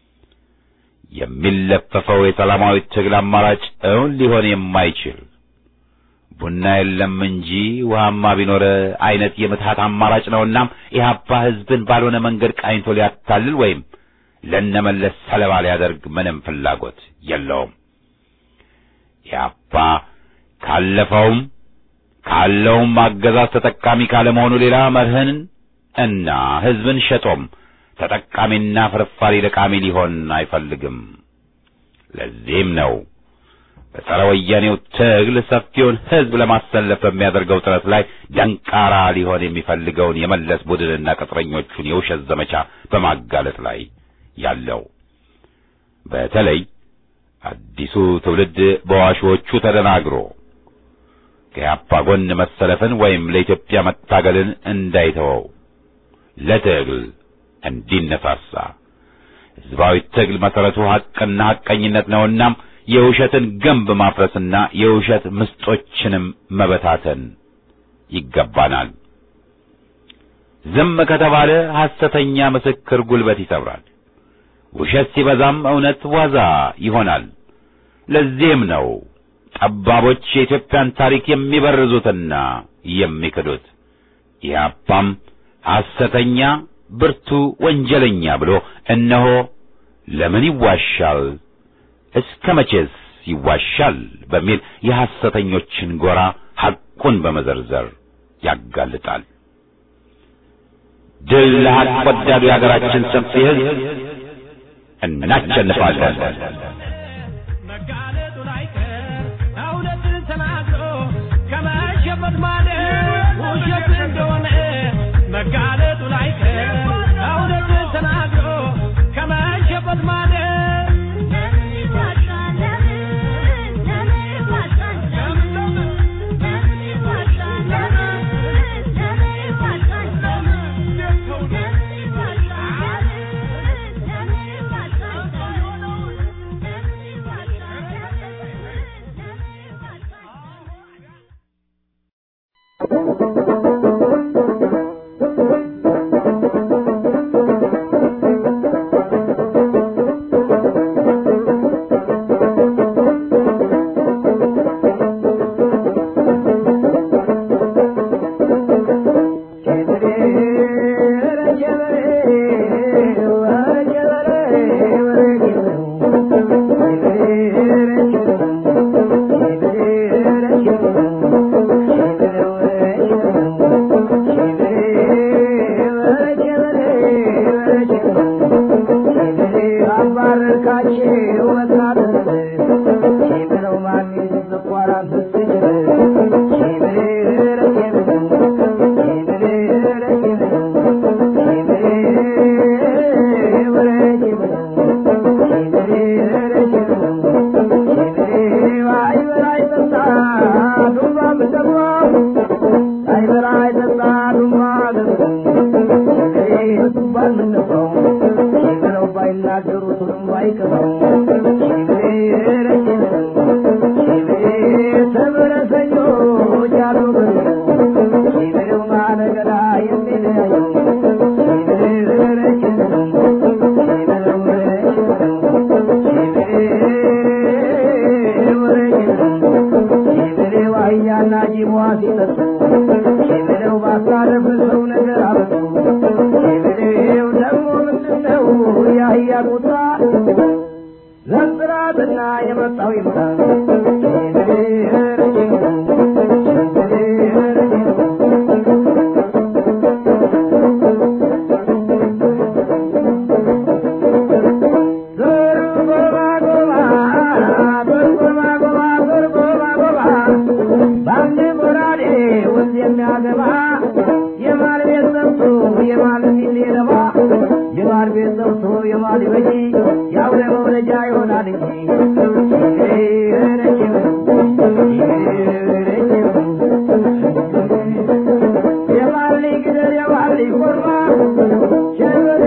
የሚለፈፈው የሰላማዊ ትግል አማራጭ እውን ሊሆን የማይችል ቡና የለም እንጂ ውሃማ ቢኖር አይነት የምትሃት አማራጭ ነውና ኢህአፓ ሕዝብን ባልሆነ መንገድ ቃኝቶ ሊያታልል ወይም ለነመለስ ሰለባ ሊያደርግ ምንም ፍላጎት የለውም። ኢህአፓ ካለፈውም ካለውም አገዛዝ ተጠቃሚ ካለመሆኑ ሌላ መርህን እና ሕዝብን ሸጦም ተጠቃሚና ፍርፋሪ ለቃሚ ሊሆን አይፈልግም። ለዚህም ነው በጸረ ወያኔው ትግል ሰፊውን ሕዝብ ለማሰለፍ በሚያደርገው ጥረት ላይ ደንቃራ ሊሆን የሚፈልገውን የመለስ ቡድንና ቅጥረኞቹን የውሸት ዘመቻ በማጋለጥ ላይ ያለው በተለይ አዲሱ ትውልድ በዋሾቹ ተደናግሮ ከያፓ ጎን መሰለፍን ወይም ለኢትዮጵያ መታገልን እንዳይተወው ለትግል እንዲነሳሳ ሕዝባዊ ትግል መሠረቱ ሐቅና ሐቀኝነት ነውናም የውሸትን ግንብ ማፍረስና የውሸት ምስጦችንም መበታተን ይገባናል። ዝም ከተባለ ሐሰተኛ ምስክር ጉልበት ይሰብራል። ውሸት ሲበዛም እውነት ዋዛ ይሆናል። ለዚህም ነው ጠባቦች የኢትዮጵያን ታሪክ የሚበርዙትና የሚክዱት። ኢህአፓም ሐሰተኛ ብርቱ ወንጀለኛ ብሎ እነሆ ለምን ይዋሻል እስከ መቼስ ይዋሻል በሚል የሐሰተኞችን ጎራ ሐቁን በመዘርዘር ያጋልጣል። ድል ለሐቅ ወዳዱ የሀገራችን ሰፊ ሕዝብ እናሸንፋለን። መጋለጡን አይቀር እውነትን ተናግሮ ከመሸበት ማለት ውሸት እንደሆነ መጋለጡን አይቀር እውነትን ተናግሮ ከመሸበት ማለት የመጣው ይምጣ በአንድ ጎራዴ ወንዝ የሚያገባ የማል ቤት ሰብቶ የማል ሚሌለባ የማል ቤት ሰብቶ የማል በጂ የአውሬ መውለጃ ይሆናል እንጂ የማል ልጅ ግደል የማል ልጅ ኮርማ ሸበሬ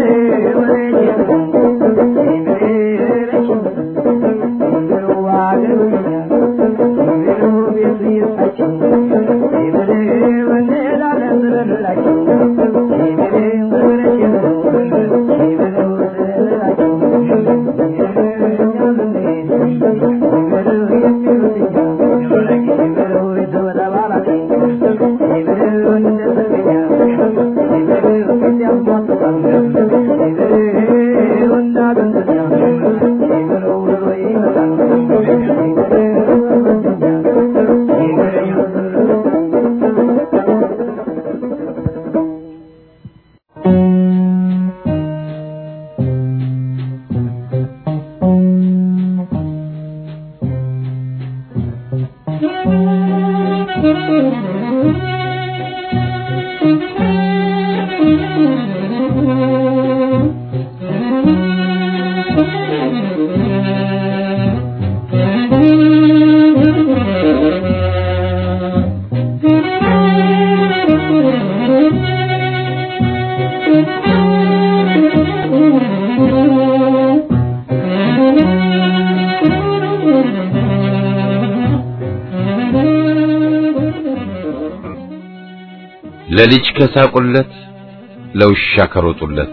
ለልጅ ከሳቁለት ለውሻ ከሮጡለት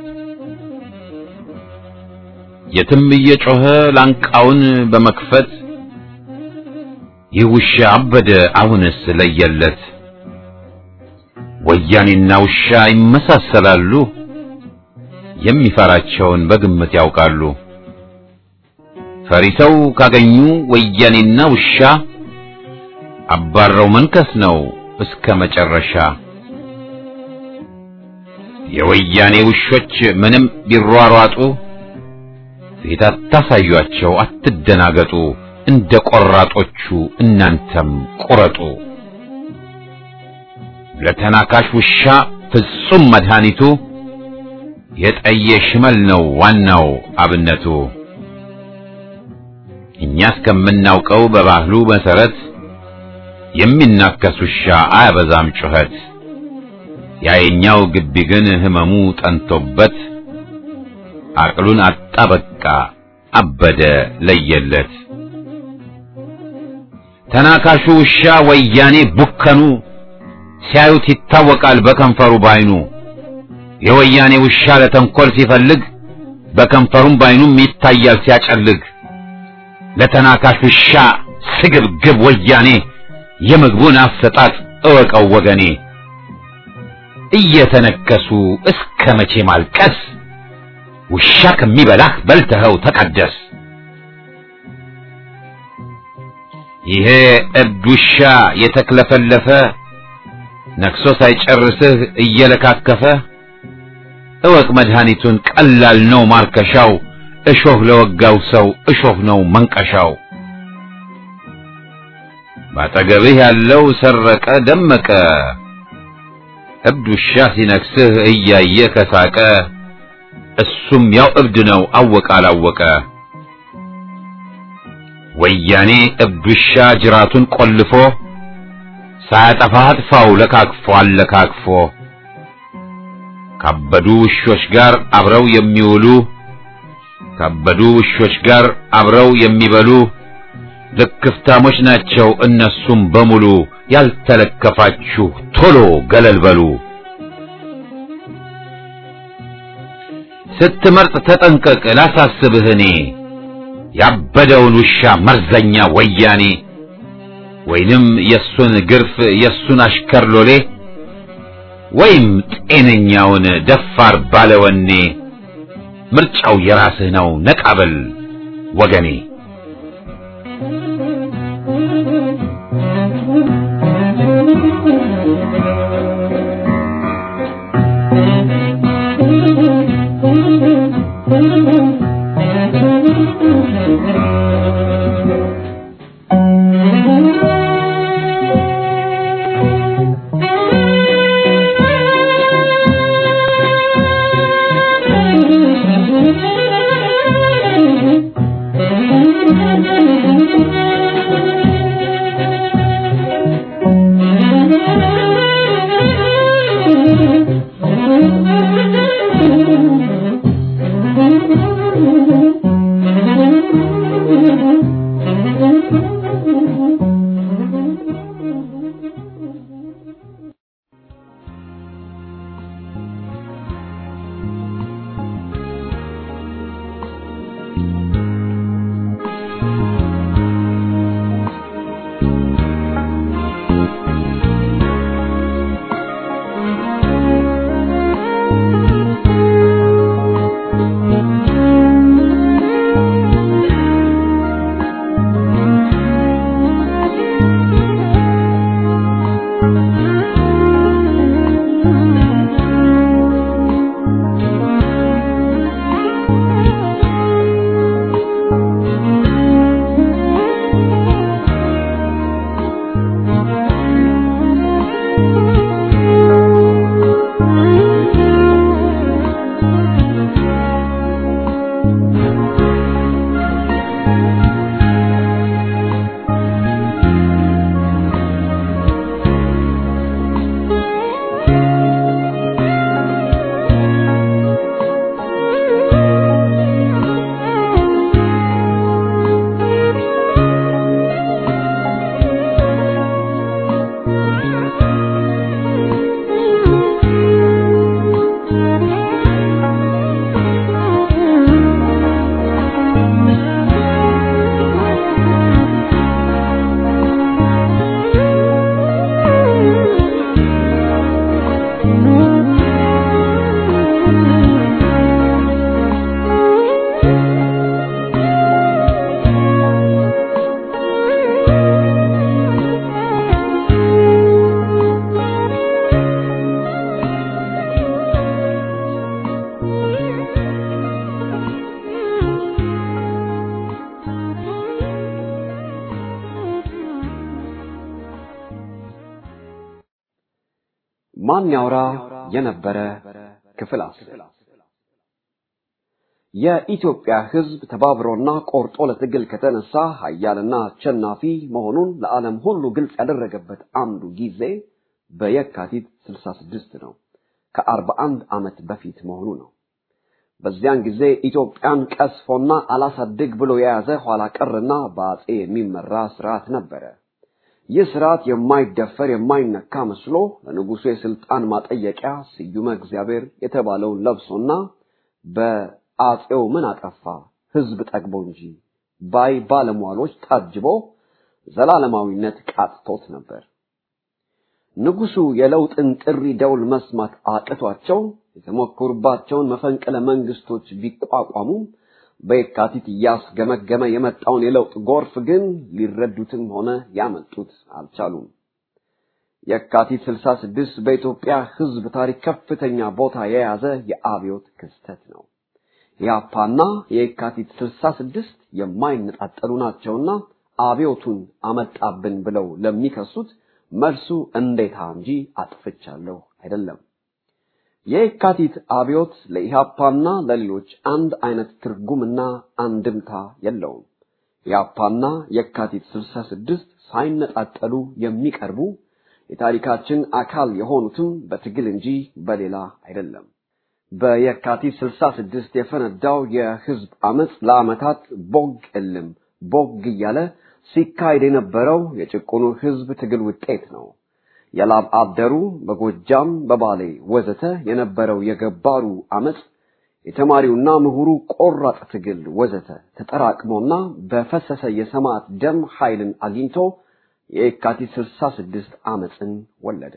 የትም እየጮኸ ላንቃውን በመክፈት ይህ ውሻ አበደ አሁንስ ለየለት። ወያኔና ውሻ ይመሳሰላሉ፣ የሚፈራቸውን በግምት ያውቃሉ። ፈሪ ሰው ካገኙ ወያኔና ውሻ አባረው መንከስ ነው እስከ መጨረሻ። የወያኔ ውሾች ምንም ቢሯሯጡ ፊት አታሳዩአቸው፣ አትደናገጡ። እንደ ቆራጦቹ እናንተም ቁረጡ። ለተናካሽ ውሻ ፍጹም መድኃኒቱ የጠየ ሽመል ነው ዋናው አብነቱ። እኛ እስከምናውቀው በባህሉ መሰረት የሚናከስ ውሻ አያበዛም ጩኸት። ያየኛው ግቢ ግን ህመሙ ጠንቶበት አቅሉን አጣ በቃ አበደ ለየለት። ተናካሹ ውሻ ወያኔ ቡከኑ ሲያዩት ይታወቃል በከንፈሩ ባይኑ። የወያኔ ውሻ ለተንኮል ሲፈልግ በከንፈሩም ባይኑም ይታያል ሲያጨልግ። ለተናካሽ ውሻ ስግብግብ ወያኔ የምግቡን አሰጣጥ እወቀው ወገኔ። እየተነከሱ እስከ መቼ ማልቀስ? ውሻ ከሚበላህ በልተኸው ተቀደስ። ይሄ እብድ ውሻ የተክለፈለፈ ነክሶ ሳይጨርስህ እየለካከፈ እወቅ መድኃኒቱን ቀላል ነው ማርከሻው። እሾህ ለወጋው ሰው እሾህ ነው መንቀሻው። ባጠገብህ ያለው ሰረቀ ደመቀ እብድ ውሻ ሲነክስህ እያየ ከሳቀ እሱም ያው እብድ ነው አወቀ አላወቀ። ወያኔ እብድ ውሻ ጅራቱን ቆልፎ ሳያጠፋ አጥፋው ለካክፎ አለካክፎ ካበዱ ውሾች ጋር አብረው የሚውሉ ካበዱ ውሾች ጋር አብረው የሚበሉ ልክፍታሞች ናቸው እነሱም በሙሉ። ያልተለከፋችሁ ቶሎ ገለል በሉ። ስትመርጥ ተጠንቀቅ ላሳስብህ እኔ ያበደውን ውሻ መርዘኛ ወያኔ ወይንም የሱን ግርፍ የሱን አሽከር ሎሌ ወይም ጤነኛውን ደፋር ባለወኔ ምርጫው የራስህ ነው ነቃበል ወገኔ። ማን ያውራ የነበረ ክፍል አስር የኢትዮጵያ ሕዝብ ተባብሮና ቆርጦ ለትግል ከተነሳ ኃያልና አሸናፊ መሆኑን ለዓለም ሁሉ ግልጽ ያደረገበት አንዱ ጊዜ በየካቲት 66 ነው። ከ41 ዓመት በፊት መሆኑ ነው። በዚያን ጊዜ ኢትዮጵያን ቀስፎና አላሳድግ ብሎ የያዘ ኋላ ቀርና በአጼ የሚመራ ስርዓት ነበረ። ይህ ስርዓት የማይደፈር የማይነካ መስሎ ለንጉሱ የስልጣን ማጠየቂያ ስዩመ እግዚአብሔር የተባለውን ለብሶና በአጼው ምን አጠፋ ህዝብ ጠግቦ እንጂ ባይ ባለሟሎች ታጅቦ ዘላለማዊነት ቃጥቶት ነበር። ንጉሱ የለውጥን ጥሪ ደውል መስማት አቅቷቸው የተሞከሩባቸውን መፈንቅለ መንግስቶች ቢቋቋሙም በየካቲት እያስገመገመ የመጣውን የለውጥ ጎርፍ ግን ሊረዱትም ሆነ ያመጡት አልቻሉም። የካቲት 66 በኢትዮጵያ ህዝብ ታሪክ ከፍተኛ ቦታ የያዘ የአብዮት ክስተት ነው። የአፓና የካቲት 66 የማይነጣጠሉ ናቸውና አብዮቱን አመጣብን ብለው ለሚከሱት መልሱ እንዴታ እንጂ አጥፍቻለሁ አይደለም። የካቲት አብዮት ለኢሃፓና ለሌሎች አንድ አይነት ትርጉምና አንድምታ የለውም። የአፓና የካቲት 66 ሳይነጣጠሉ የሚቀርቡ የታሪካችን አካል የሆኑትም በትግል እንጂ በሌላ አይደለም። በየካቲት 66 የፈነዳው የህዝብ አመፅ ለአመታት ቦግ እልም ቦግ እያለ ሲካሄድ የነበረው የጭቁኑ ህዝብ ትግል ውጤት ነው። የላብ አደሩ በጎጃም በባሌ ወዘተ የነበረው የገባሩ አመፅ የተማሪውና ምሁሩ ቆራጥ ትግል ወዘተ ተጠራቅሞና በፈሰሰ የሰማዕት ደም ኃይልን አግኝቶ የካቲት 66 አመፅን ወለደ።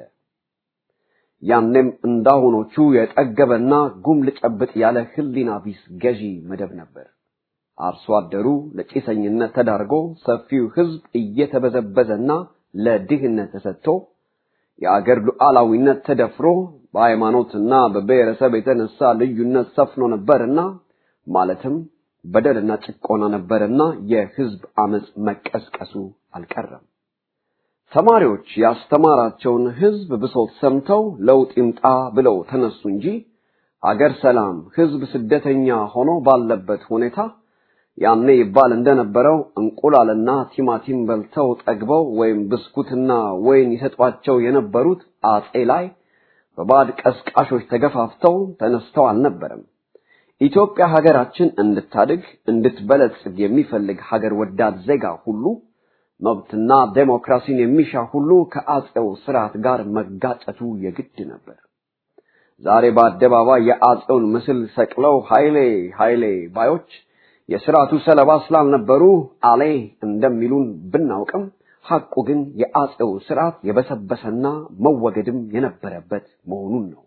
ያኔም እንዳሁኖቹ የጠገበና ጉም ልጨብጥ ያለ ህሊና ቢስ ገዢ መደብ ነበር። አርሶ አደሩ ለጭሰኝነት ተዳርጎ ሰፊው ህዝብ እየተበዘበዘና ለድህነት ተሰጥቶ የአገር ሉዓላዊነት ተደፍሮ በሃይማኖትና በብሔረሰብ የተነሳ ልዩነት ሰፍኖ ነበርና ማለትም በደልና ጭቆና ነበርና የህዝብ አመጽ መቀስቀሱ አልቀረም። ተማሪዎች ያስተማራቸውን ህዝብ ብሶት ሰምተው ለውጥ ይምጣ ብለው ተነሱ እንጂ አገር ሰላም፣ ህዝብ ስደተኛ ሆኖ ባለበት ሁኔታ ያኔ ይባል እንደነበረው እንቁላልና ቲማቲም በልተው ጠግበው ወይም ብስኩትና ወይን ይሰጧቸው የነበሩት አጼ ላይ በባዕድ ቀስቃሾች ተገፋፍተው ተነስተው አልነበረም። ኢትዮጵያ ሀገራችን እንድታድግ እንድትበለጽግ የሚፈልግ ሀገር ወዳድ ዜጋ ሁሉ መብትና ዴሞክራሲን የሚሻ ሁሉ ከአጼው ስርዓት ጋር መጋጨቱ የግድ ነበር። ዛሬ በአደባባይ የአጼውን ምስል ሰቅለው ኃይሌ ኃይሌ ባዮች የስርዓቱ ሰለባ ስላልነበሩ አሌ እንደሚሉን ብናውቅም ሐቁ ግን የአጼው ስርዓት የበሰበሰና መወገድም የነበረበት መሆኑን ነው።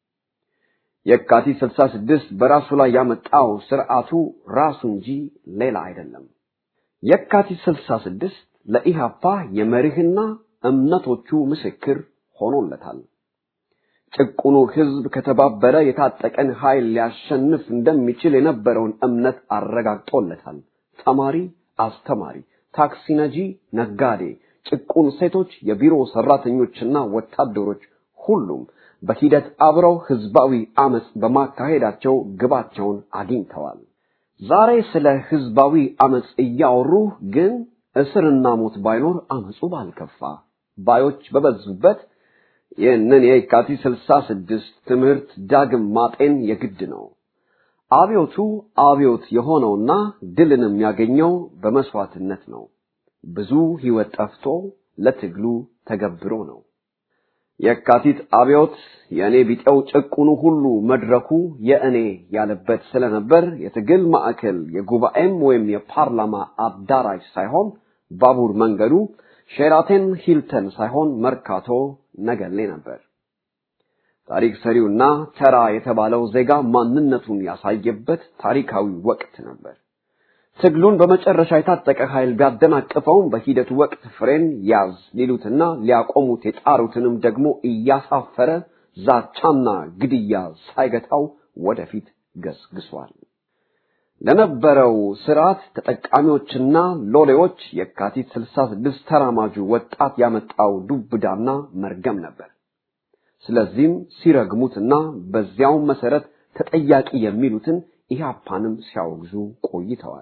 የካቲት 66 በራሱ ላይ ያመጣው ስርዓቱ ራሱ እንጂ ሌላ አይደለም። የካቲት 66 ለኢሃፓ የመርህና እምነቶቹ ምስክር ሆኖለታል። ጭቁኑ ህዝብ ከተባበረ የታጠቀን ኃይል ሊያሸንፍ እንደሚችል የነበረውን እምነት አረጋግጦለታል። ተማሪ፣ አስተማሪ፣ ታክሲ ነጂ፣ ነጋዴ፣ ጭቁን ሴቶች፣ የቢሮ ሰራተኞችና ወታደሮች ሁሉም በሂደት አብረው ህዝባዊ አመጽ በማካሄዳቸው ግባቸውን አግኝተዋል። ዛሬ ስለ ህዝባዊ አመጽ እያወሩ ግን እስርና ሞት ባይኖር አመጹ ባልከፋ ባዮች በበዙበት ይህንን የካቲት ስልሳ ስድስት ትምህርት ዳግም ማጤን የግድ ነው። አብዮቱ አብዮት የሆነውና ድልንም ያገኘው በመስዋዕትነት ነው። ብዙ ህይወት ጠፍቶ ለትግሉ ተገብሮ ነው። የካቲት አብዮት የእኔ ቢጤው ጭቁኑ ሁሉ መድረኩ የእኔ ያለበት ስለነበር የትግል ማዕከል የጉባኤም ወይም የፓርላማ አዳራሽ ሳይሆን ባቡር መንገዱ ሼራተን ሂልተን ሳይሆን መርካቶ ነገሌ ነበር። ታሪክ ሰሪውና ተራ የተባለው ዜጋ ማንነቱን ያሳየበት ታሪካዊ ወቅት ነበር። ትግሉን በመጨረሻ የታጠቀ ኃይል ቢያደናቅፈውም በሂደቱ ወቅት ፍሬን ያዝ ሊሉትና ሊያቆሙት የጣሩትንም ደግሞ እያሳፈረ ዛቻና ግድያ ሳይገታው ወደፊት ገስግሷል። ለነበረው ስርዓት ተጠቃሚዎችና ሎሌዎች የካቲት 66 ተራማጁ ወጣት ያመጣው ዱብዳና መርገም ነበር። ስለዚህም ሲረግሙትና በዚያው መሰረት ተጠያቂ የሚሉትን ኢህአፓንም ሲያወግዙ ቆይተዋል።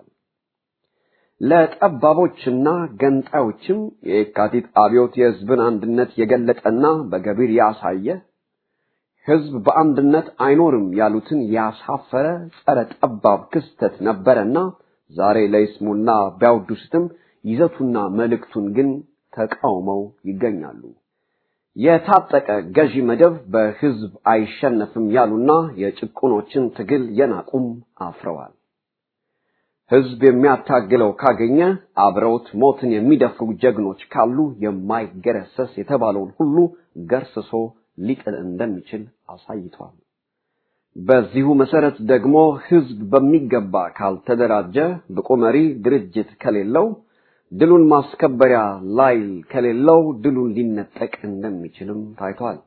ለጠባቦችና ገንጣዮችም የካቲት አብዮት የህዝብን አንድነት የገለጠና በገቢር ያሳየ ህዝብ በአንድነት አይኖርም ያሉትን ያሳፈረ ጸረ ጠባብ ክስተት ነበረና ዛሬ ለይስሙላ ቢያወድሱትም ይዘቱና መልእክቱን ግን ተቃውመው ይገኛሉ። የታጠቀ ገዢ መደብ በህዝብ አይሸነፍም ያሉና የጭቁኖችን ትግል የናቁም አፍረዋል። ህዝብ የሚያታግለው ካገኘ አብረውት ሞትን የሚደፍሩ ጀግኖች ካሉ የማይገረሰስ የተባለውን ሁሉ ገርስሶ ሊጥል እንደሚችል አሳይቷል። በዚሁ መሰረት ደግሞ ህዝብ በሚገባ ካልተደራጀ ብቁ መሪ ድርጅት ከሌለው ድሉን ማስከበሪያ ላይል ከሌለው ድሉን ሊነጠቅ እንደሚችልም ታይቷል።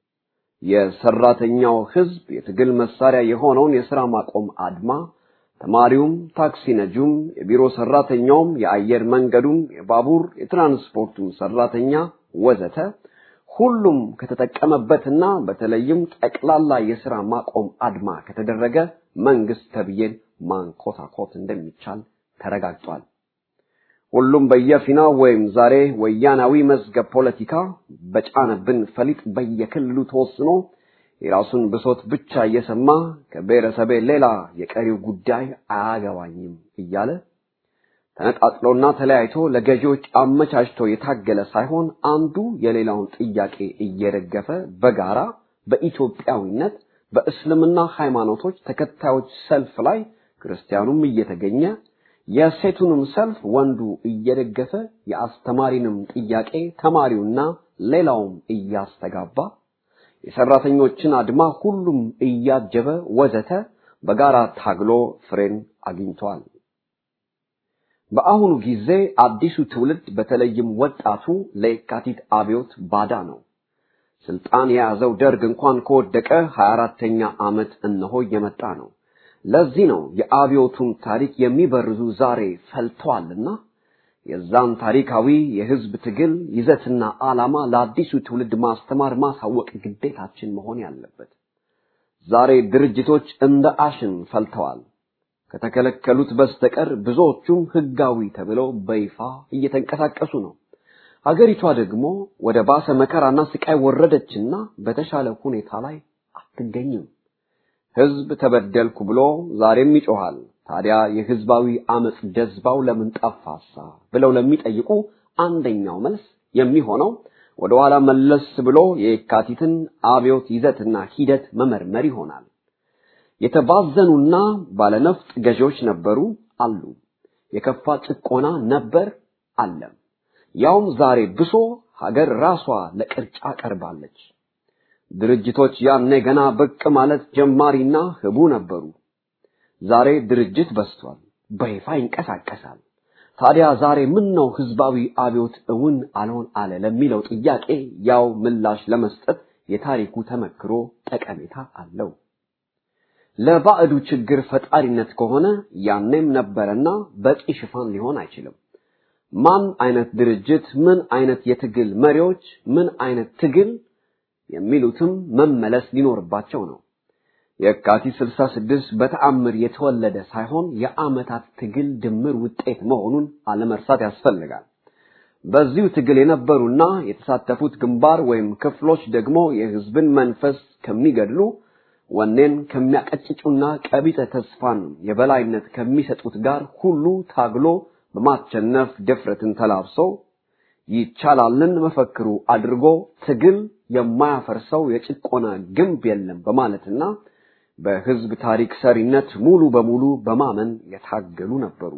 የሰራተኛው ህዝብ የትግል መሳሪያ የሆነውን የሥራ ማቆም አድማ ተማሪውም፣ ታክሲ ነጂውም፣ የቢሮ ሰራተኛውም፣ የአየር መንገዱም፣ የባቡር የትራንስፖርቱም ሰራተኛ ወዘተ ሁሉም ከተጠቀመበትና በተለይም ጠቅላላ የሥራ ማቆም አድማ ከተደረገ መንግስት ተብዬን ማንኮታኮት እንደሚቻል ተረጋግጧል። ሁሉም በየፊናው ወይም ዛሬ ወያናዊ መዝገብ ፖለቲካ በጫነብን ፈሊጥ በየክልሉ ተወስኖ የራሱን ብሶት ብቻ እየሰማ ከብሔረሰቤ ሌላ የቀሪው ጉዳይ አያገባኝም እያለ ተነጣጥሎና ተለያይቶ ለገዢዎች አመቻችቶ የታገለ ሳይሆን አንዱ የሌላውን ጥያቄ እየደገፈ በጋራ በኢትዮጵያዊነት በእስልምና ሃይማኖቶች ተከታዮች ሰልፍ ላይ ክርስቲያኑም እየተገኘ የሴቱንም ሰልፍ ወንዱ እየደገፈ የአስተማሪንም ጥያቄ ተማሪውና ሌላውም እያስተጋባ የሰራተኞችን አድማ ሁሉም እያጀበ ወዘተ በጋራ ታግሎ ፍሬን አግኝቷል። በአሁኑ ጊዜ አዲሱ ትውልድ በተለይም ወጣቱ ለየካቲት አብዮት ባዳ ነው። ስልጣን የያዘው ደርግ እንኳን ከወደቀ 24ተኛ ዓመት እነሆ እየመጣ ነው። ለዚህ ነው የአብዮቱን ታሪክ የሚበርዙ ዛሬ ፈልተዋልና የዛን ታሪካዊ የህዝብ ትግል ይዘትና ዓላማ ለአዲሱ ትውልድ ማስተማር ማሳወቅ ግዴታችን መሆን ያለበት። ዛሬ ድርጅቶች እንደ አሽን ፈልተዋል። ከተከለከሉት በስተቀር ብዙዎቹም ህጋዊ ተብለው በይፋ እየተንቀሳቀሱ ነው። ሀገሪቷ ደግሞ ወደ ባሰ መከራና ስቃይ ወረደችና በተሻለ ሁኔታ ላይ አትገኝም። ህዝብ ተበደልኩ ብሎ ዛሬም ይጮሃል። ታዲያ የህዝባዊ አመጽ ጀዝባው ለምን ጠፋሳ ብለው ለሚጠይቁ አንደኛው መልስ የሚሆነው ወደ ኋላ መለስ ብሎ የካቲትን አብዮት ይዘትና ሂደት መመርመር ይሆናል። የተባዘኑና ባለነፍጥ ገዢዎች ነበሩ አሉ። የከፋ ጭቆና ነበር አለም። ያውም ዛሬ ብሶ ሀገር ራሷ ለቅርጫ ቀርባለች። ድርጅቶች ያኔ ገና ብቅ ማለት ጀማሪና ህቡ ነበሩ። ዛሬ ድርጅት በስቷል፣ በይፋ ይንቀሳቀሳል። ታዲያ ዛሬ ምን ነው ህዝባዊ አብዮት እውን አልሆን አለ ለሚለው ጥያቄ ያው ምላሽ ለመስጠት የታሪኩ ተመክሮ ጠቀሜታ አለው። ለባዕዱ ችግር ፈጣሪነት ከሆነ ያኔም ነበረና በቂ ሽፋን ሊሆን አይችልም። ማን አይነት ድርጅት፣ ምን አይነት የትግል መሪዎች፣ ምን አይነት ትግል የሚሉትም መመለስ ሊኖርባቸው ነው። የካቲት 66 በተአምር የተወለደ ሳይሆን የዓመታት ትግል ድምር ውጤት መሆኑን አለመርሳት ያስፈልጋል። በዚሁ ትግል የነበሩና የተሳተፉት ግንባር ወይም ክፍሎች ደግሞ የህዝብን መንፈስ ከሚገድሉ ወኔን ከሚያቀጭጩና ቀቢጸ ተስፋን የበላይነት ከሚሰጡት ጋር ሁሉ ታግሎ በማቸነፍ ድፍረትን ተላብሶ ይቻላልን መፈክሩ አድርጎ ትግል የማያፈርሰው የጭቆና ግንብ የለም በማለትና በህዝብ ታሪክ ሰሪነት ሙሉ በሙሉ በማመን የታገሉ ነበሩ።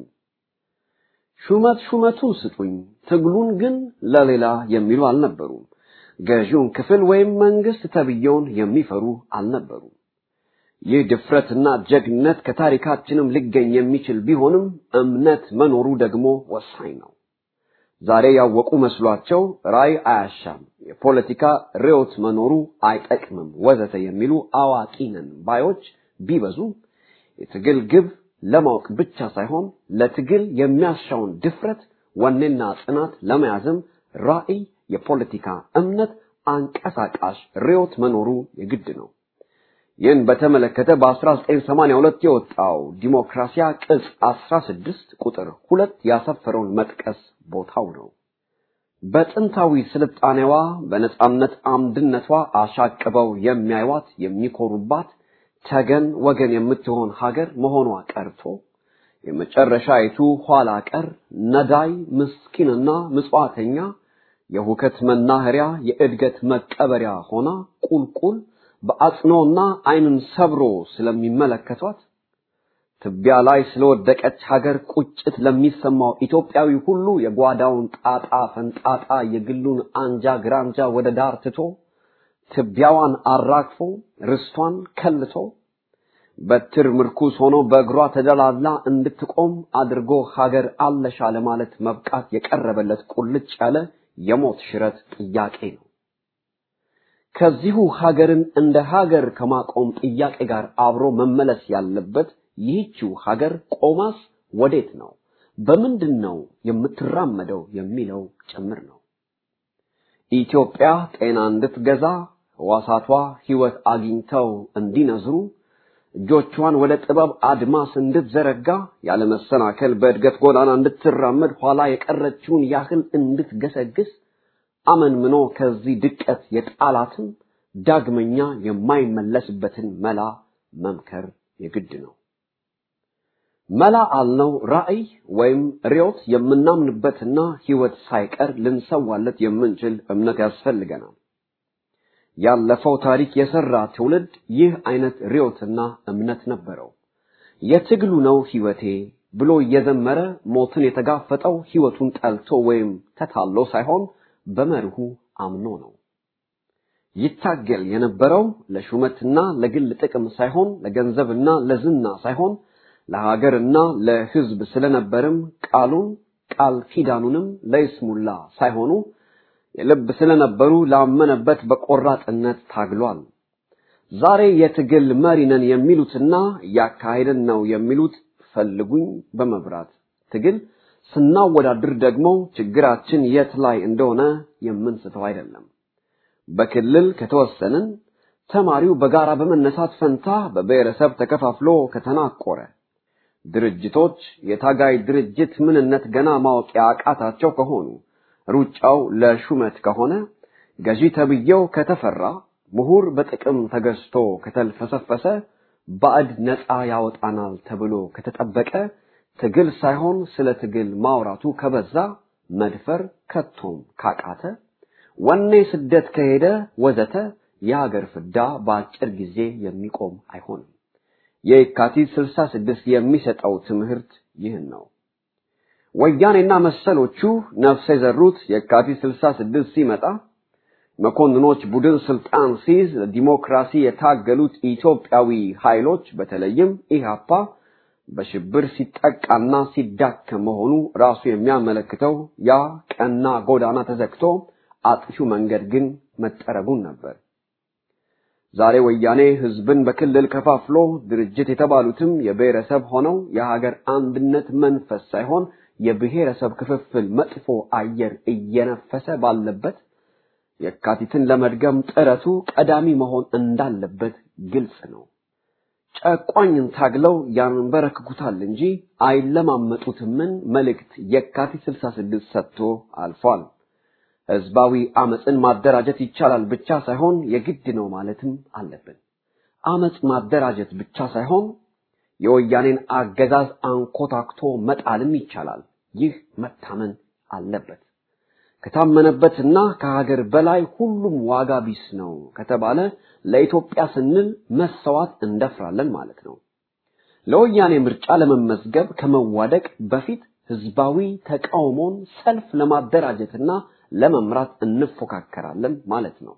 ሹመት ሹመቱን ስጡኝ፣ ትግሉን ግን ለሌላ የሚሉ አልነበሩም። ገዢውን ክፍል ወይም መንግስት ተብየውን የሚፈሩ አልነበሩም። ይህ ድፍረትና ጀግነት ከታሪካችንም ሊገኝ የሚችል ቢሆንም እምነት መኖሩ ደግሞ ወሳኝ ነው። ዛሬ ያወቁ መስሏቸው ራይ አያሻም፣ የፖለቲካ ርዕዮት መኖሩ አይጠቅምም፣ ወዘተ የሚሉ አዋቂ ነን ባዮች ቢበዙ የትግል ግብ ለማወቅ ብቻ ሳይሆን ለትግል የሚያሻውን ድፍረት፣ ወኔና ጽናት ለመያዝም ራዕይ፣ የፖለቲካ እምነት፣ አንቀሳቃሽ ርዕዮት መኖሩ የግድ ነው። ይህን በተመለከተ በ1982 የወጣው ዲሞክራሲያ ቅጽ 16 ቁጥር ሁለት ያሰፈረውን መጥቀስ ቦታው ነው። በጥንታዊ ስልጣኔዋ በነጻነት አምድነቷ አሻቅበው የሚያዩዋት የሚኮሩባት ተገን ወገን የምትሆን ሀገር መሆኗ ቀርቶ የመጨረሻይቱ ኋላ ቀር ነዳይ ምስኪንና ምጽዋተኛ የሁከት መናኸሪያ የእድገት መቀበሪያ ሆና ቁልቁል በአጽኖና ዓይንን ሰብሮ ስለሚመለከቷት ትቢያ ላይ ስለወደቀች ሀገር ቁጭት ለሚሰማው ኢትዮጵያዊ ሁሉ የጓዳውን ጣጣ ፈንጣጣ የግሉን አንጃ ግራንጃ ወደ ዳር ትቶ ትቢያዋን አራግፎ ርስቷን ከልቶ በትር ምርኩስ ሆኖ በእግሯ ተደላላ እንድትቆም አድርጎ ሀገር አለሻ ለማለት መብቃት የቀረበለት ቁልጭ ያለ የሞት ሽረት ጥያቄ ነው። ከዚሁ ሀገርን እንደ ሀገር ከማቆም ጥያቄ ጋር አብሮ መመለስ ያለበት ይህችው ሀገር ቆማስ ወዴት ነው፣ በምንድን ነው የምትራመደው የሚለው ጭምር ነው። ኢትዮጵያ ጤና እንድትገዛ ሕዋሳቷ ሕይወት አግኝተው እንዲነዝሩ እጆቿን ወደ ጥበብ አድማስ እንድትዘረጋ ያለመሰናከል በእድገት ጎዳና እንድትራመድ ኋላ የቀረችውን ያህል እንድትገሰግስ አመንምኖ ከዚህ ድቀት የጣላትን ዳግመኛ የማይመለስበትን መላ መምከር የግድ ነው። መላ አልነው ራዕይ ወይም ርዮት የምናምንበትና ሕይወት ሳይቀር ልንሰዋለት የምንችል እምነት ያስፈልገናል። ያለፈው ታሪክ የሰራ ትውልድ ይህ አይነት ርዮትና እምነት ነበረው። የትግሉ ነው ሕይወቴ ብሎ እየዘመረ ሞትን የተጋፈጠው ሕይወቱን ጠልቶ ወይም ተታሎ ሳይሆን በመርሁ አምኖ ነው። ይታገል የነበረው ለሹመትና ለግል ጥቅም ሳይሆን ለገንዘብና ለዝና ሳይሆን ለሀገርና ለሕዝብ ስለነበርም ቃሉን ቃል ኪዳኑንም ለይስሙላ ሳይሆኑ የልብ ስለነበሩ ላመነበት በቆራጥነት ታግሏል። ዛሬ የትግል መሪ ነን የሚሉትና እያካሄድን ነው የሚሉት ፈልጉኝ በመብራት ትግል ስናወዳድር ደግሞ ችግራችን የት ላይ እንደሆነ የምንስተው አይደለም። በክልል ከተወሰንን ተማሪው በጋራ በመነሳት ፈንታ በብሔረሰብ ተከፋፍሎ ከተናቆረ ድርጅቶች የታጋይ ድርጅት ምንነት ገና ማወቅ ያቃታቸው ከሆኑ ሩጫው ለሹመት ከሆነ ገዢ ተብዬው ከተፈራ ምሁር በጥቅም ተገዝቶ ከተልፈሰፈሰ ባዕድ ነፃ ያወጣናል ተብሎ ከተጠበቀ ትግል ሳይሆን ስለ ትግል ማውራቱ ከበዛ መድፈር ከቶም ካቃተ ወኔ ስደት ከሄደ ወዘተ የሀገር ፍዳ በአጭር ጊዜ የሚቆም አይሆንም። የካቲት 66 የሚሰጠው ትምህርት ይህን ነው። ወያኔና መሰሎቹ ነፍስ የዘሩት የካቲት 66 ሲመጣ መኮንኖች ቡድን ስልጣን ሲይዝ ለዲሞክራሲ የታገሉት ኢትዮጵያዊ ኃይሎች በተለይም ኢህአፓ በሽብር ሲጠቃና ሲዳከም መሆኑ ራሱ የሚያመለክተው ያ ቀና ጎዳና ተዘግቶ አጥፊው መንገድ ግን መጠረጉን ነበር። ዛሬ ወያኔ ህዝብን በክልል ከፋፍሎ ድርጅት የተባሉትም የብሔረሰብ ሆነው የሀገር አንድነት መንፈስ ሳይሆን የብሔረሰብ ክፍፍል መጥፎ አየር እየነፈሰ ባለበት የካቲትን ለመድገም ጥረቱ ቀዳሚ መሆን እንዳለበት ግልጽ ነው። ጨቋኝን ታግለው ያንበረክኩታል እንጂ አይለማመጡትምን መልእክት የካቲት 66 ሰጥቶ አልፏል። ህዝባዊ አመፅን ማደራጀት ይቻላል ብቻ ሳይሆን የግድ ነው ማለትም አለብን። አመፅ ማደራጀት ብቻ ሳይሆን የወያኔን አገዛዝ አንኮታክቶ መጣልም ይቻላል። ይህ መታመን አለበት። ከታመነበትና ከሀገር በላይ ሁሉም ዋጋ ቢስ ነው ከተባለ ለኢትዮጵያ ስንል መሰዋት እንደፍራለን ማለት ነው። ለወያኔ ምርጫ ለመመዝገብ ከመዋደቅ በፊት ህዝባዊ ተቃውሞን ሰልፍ ለማደራጀትና ለመምራት እንፎካከራለን ማለት ነው።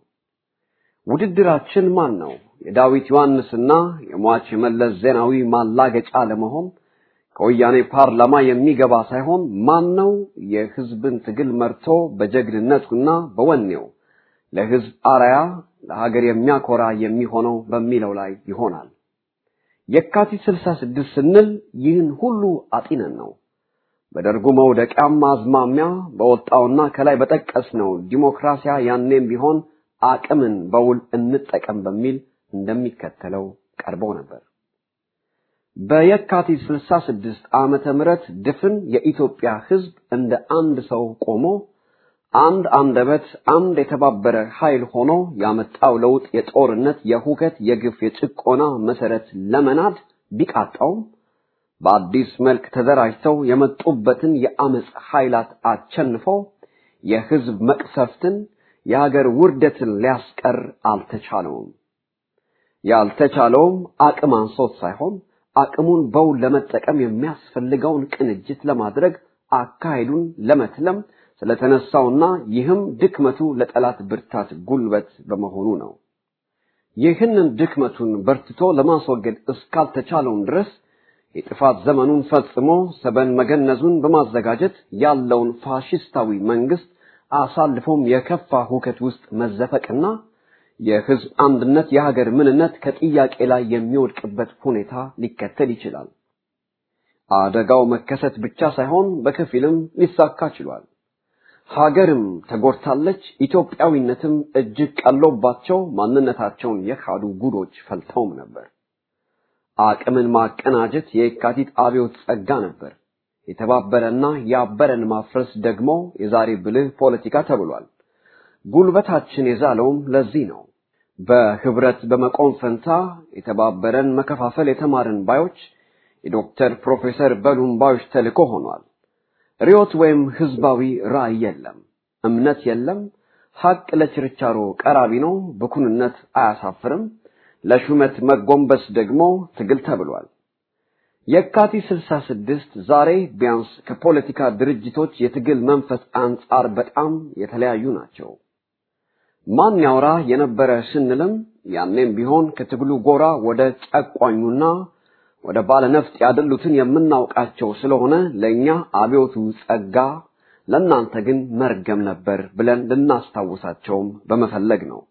ውድድራችን ማን ነው? የዳዊት ዮሐንስና የሟች የመለስ ዜናዊ ማላገጫ ለመሆን ከወያኔ ፓርላማ የሚገባ ሳይሆን ማን ነው የህዝብን ትግል መርቶ በጀግንነቱና በወኔው ለህዝብ አርያ ለሀገር የሚያኮራ የሚሆነው በሚለው ላይ ይሆናል። የካቲት 66 ስንል ይህን ሁሉ አጢነን ነው። በደርጉ መውደቂያም አዝማሚያ በወጣውና ከላይ በጠቀስነው ዲሞክራሲያ ያኔም ቢሆን አቅምን በውል እንጠቀም በሚል እንደሚከተለው ቀርቦ ነበር። በየካቲት 66 ዓመተ ምህረት ድፍን የኢትዮጵያ ህዝብ እንደ አንድ ሰው ቆሞ አንድ አንደበት፣ አንድ የተባበረ ኃይል ሆኖ ያመጣው ለውጥ የጦርነት፣ የሁከት፣ የግፍ፣ የጭቆና መሰረት ለመናድ ቢቃጣውም በአዲስ መልክ ተደራጅተው የመጡበትን የአመፅ ኃይላት አቸንፈው የህዝብ መቅሰፍትን የሀገር ውርደትን ሊያስቀር አልተቻለውም። ያልተቻለውም አቅም አንሶት ሳይሆን አቅሙን በውል ለመጠቀም የሚያስፈልገውን ቅንጅት ለማድረግ አካሄዱን ለመትለም ስለተነሳውና ይህም ድክመቱ ለጠላት ብርታት ጉልበት በመሆኑ ነው። ይህንን ድክመቱን በርትቶ ለማስወገድ እስካልተቻለውም ድረስ የጥፋት ዘመኑን ፈጽሞ ሰበን መገነዙን በማዘጋጀት ያለውን ፋሽስታዊ መንግስት አሳልፎም የከፋ ሁከት ውስጥ መዘፈቅና የህዝብ አንድነት የሀገር ምንነት ከጥያቄ ላይ የሚወድቅበት ሁኔታ ሊከተል ይችላል። አደጋው መከሰት ብቻ ሳይሆን በከፊልም ሊሳካ ችሏል። ሀገርም ተጎድታለች። ኢትዮጵያዊነትም እጅግ ቀሎባቸው ማንነታቸውን የካዱ ጉዶች ፈልተውም ነበር። አቅምን ማቀናጀት የካቲት አብዮት ጸጋ ነበር። የተባበረና ያበረን ማፍረስ ደግሞ የዛሬ ብልህ ፖለቲካ ተብሏል። ጉልበታችን የዛለውም ለዚህ ነው። በህብረት በመቆም ፈንታ የተባበረን መከፋፈል የተማርን ባዮች የዶክተር ፕሮፌሰር በሉም ባዮች ተልእኮ ሆኗል። ርዮት ወይም ህዝባዊ ራዕይ የለም፣ እምነት የለም። ሀቅ ለችርቻሮ ቀራቢ ነው። ብኩንነት አያሳፍርም። ለሹመት መጎንበስ ደግሞ ትግል ተብሏል። የካቲት 66 ዛሬ ቢያንስ ከፖለቲካ ድርጅቶች የትግል መንፈስ አንጻር በጣም የተለያዩ ናቸው። ማን ያውራ የነበረ ስንልም ያኔም ቢሆን ከትግሉ ጎራ ወደ ጨቋኙና ወደ ባለነፍጥ ያደሉትን የምናውቃቸው ስለሆነ ለእኛ አብዮቱ ጸጋ፣ ለእናንተ ግን መርገም ነበር ብለን ልናስታውሳቸውም በመፈለግ ነው።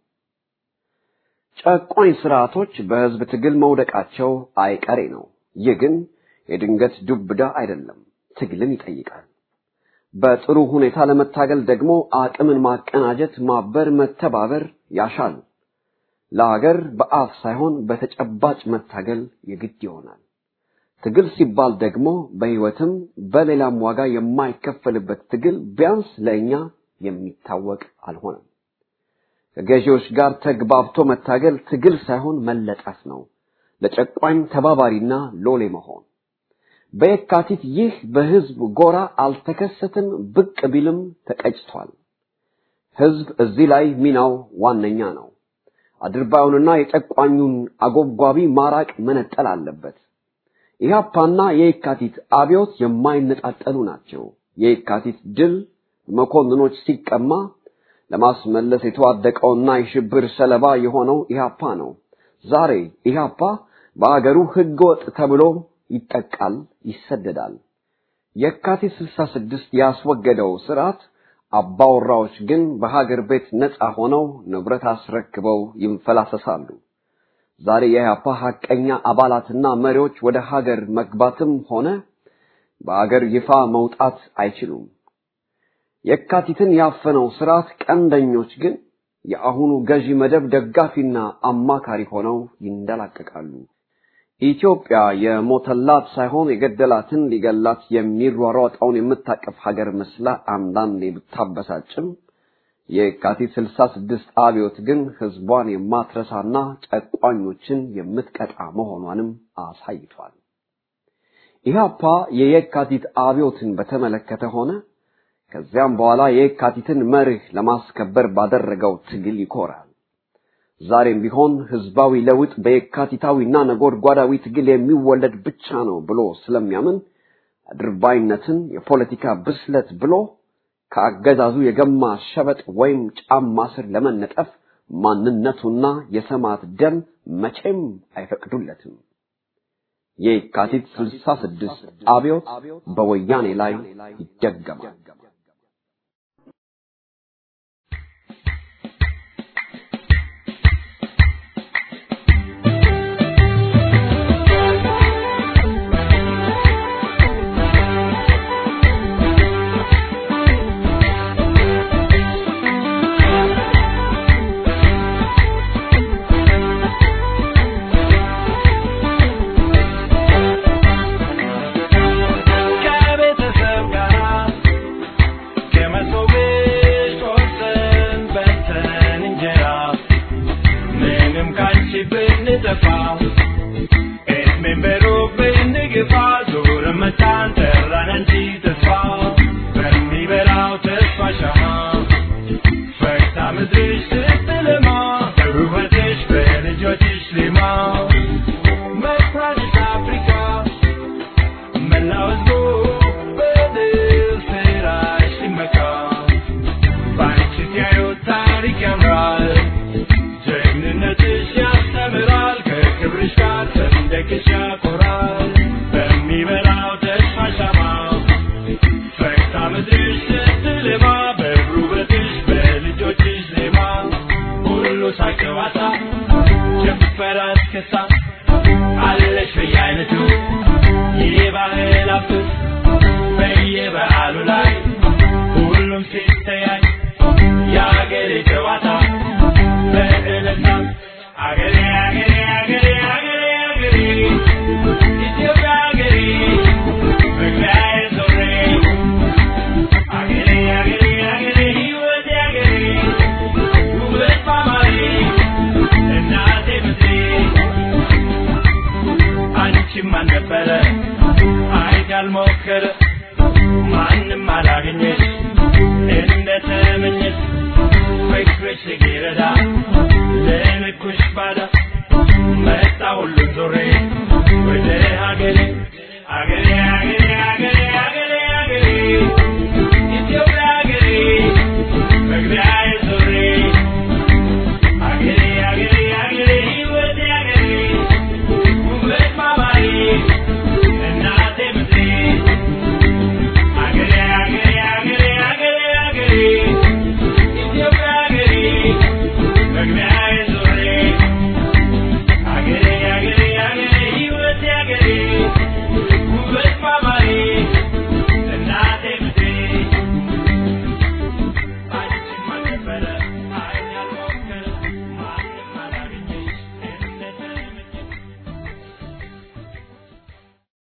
ጨቋኝ ስርዓቶች በህዝብ ትግል መውደቃቸው አይቀሬ ነው። ይህ ግን የድንገት ዱብዳ አይደለም፣ ትግልን ይጠይቃል። በጥሩ ሁኔታ ለመታገል ደግሞ አቅምን ማቀናጀት፣ ማበር፣ መተባበር ያሻል። ለሀገር በአፍ ሳይሆን በተጨባጭ መታገል የግድ ይሆናል። ትግል ሲባል ደግሞ በህይወትም በሌላም ዋጋ የማይከፈልበት ትግል ቢያንስ ለእኛ የሚታወቅ አልሆነም። ከገዢዎች ጋር ተግባብቶ መታገል ትግል ሳይሆን መለጠፍ ነው። ለጨቋኝ ተባባሪና ሎሌ መሆን። በየካቲት ይህ በህዝብ ጎራ አልተከሰተም፣ ብቅ ቢልም ተቀጭቷል። ህዝብ እዚህ ላይ ሚናው ዋነኛ ነው። አድርባዩንና የጨቋኙን አጎብጓቢ ማራቅ መነጠል አለበት። ኢህአፓና የየካቲት አብዮት የማይነጣጠሉ ናቸው። የየካቲት ድል መኮንኖች ሲቀማ ለማስመለስ የተዋደቀውና የሽብር ሰለባ የሆነው ኢህአፓ ነው። ዛሬ ኢህአፓ በአገሩ ህገወጥ ተብሎ ይጠቃል፣ ይሰደዳል። የካቲት 66 ያስወገደው ስርዓት አባወራዎች ግን በሀገር ቤት ነፃ ሆነው ንብረት አስረክበው ይንፈላሰሳሉ። ዛሬ የኢህአፓ ሐቀኛ አባላትና መሪዎች ወደ ሀገር መግባትም ሆነ በአገር ይፋ መውጣት አይችሉም። የካቲትን ያፈነው ስርዓት ቀንደኞች ግን የአሁኑ ገዢ መደብ ደጋፊና አማካሪ ሆነው ይንደላቀቃሉ። ኢትዮጵያ የሞተላት ሳይሆን የገደላትን ሊገላት የሚሯሯጠውን የምታቀፍ ሀገር መስላ አንዳንዴ ብታበሳጭም የካቲት 66 አብዮት ግን ህዝቧን የማትረሳና ጨቋኞችን የምትቀጣ መሆኗንም አሳይቷል። ኢህአፓ የየካቲት አብዮትን በተመለከተ ሆነ ከዚያም በኋላ የየካቲትን መርህ ለማስከበር ባደረገው ትግል ይኮራል። ዛሬም ቢሆን ህዝባዊ ለውጥ በየካቲታዊና ነጎድጓዳዊ ትግል የሚወለድ ብቻ ነው ብሎ ስለሚያምን አድርባይነትን የፖለቲካ ብስለት ብሎ ከአገዛዙ የገማ ሸበጥ ወይም ጫማ ስር ለመነጠፍ ማንነቱና የሰማዕት ደም መቼም አይፈቅዱለትም። የካቲት 66 አብዮት በወያኔ ላይ ይደገማል። ከቤተሰብ ጋር ከመሶብ ቆርሰን በልተን እንጀራ ምንም ካንቺ ብንጠፋ እድሜን በሩቅ ብንግፋ ዞረን መጣን ጠራን እንጂ ተስፋ በሚበላው ተስፋ ሻማ ፈክታ ምድርሽ ስትለማ በውበትሽ በልጆችሽ ሌማ መኩራትሽ አፍሪካ መላው ሕዝቡ በድል ስራሽ ሲመካ በአንቺ ሲያዩት ታሪክ ያምራል፣ ጀግንነትሽ ያስተምራል፣ ከክብርሽ ጋር ሰንደቅሽ ያኮራል። በሚበላው ተስፋ ሻማ ፈክታ ምድርሽ ስትለማ በብሩ ውበትሽ በልጆችሽ ዜማ ሁሉ ሳቅ ጨዋታ ጭፈራ እስክስታ አለሽ በየአይነቱ የባህል አፍስ በየበዓሉ ላይ ሁሉም ሲተያይ የአገሬ ጨዋታ በእልልታ አገሬ አገሬ አገሬ አገሬ አገሬ ኢትዮጵያ አገሬ መግቢያዬ ዞሬ አገሬ አገሬ አገሬ ሕይወቴ አገሬ ውበት ማማሬ እናቴ ምድሬ አንቺም አልነበረ አይት ያልሞከረ ማንም አላገኘሽ እንደተመኘሽ ፍቅርሽ ሲረዳ ለንኩሽ ባዳ መጣ ሁሉም ዞሬ ወደ ሀገሬ አገሬ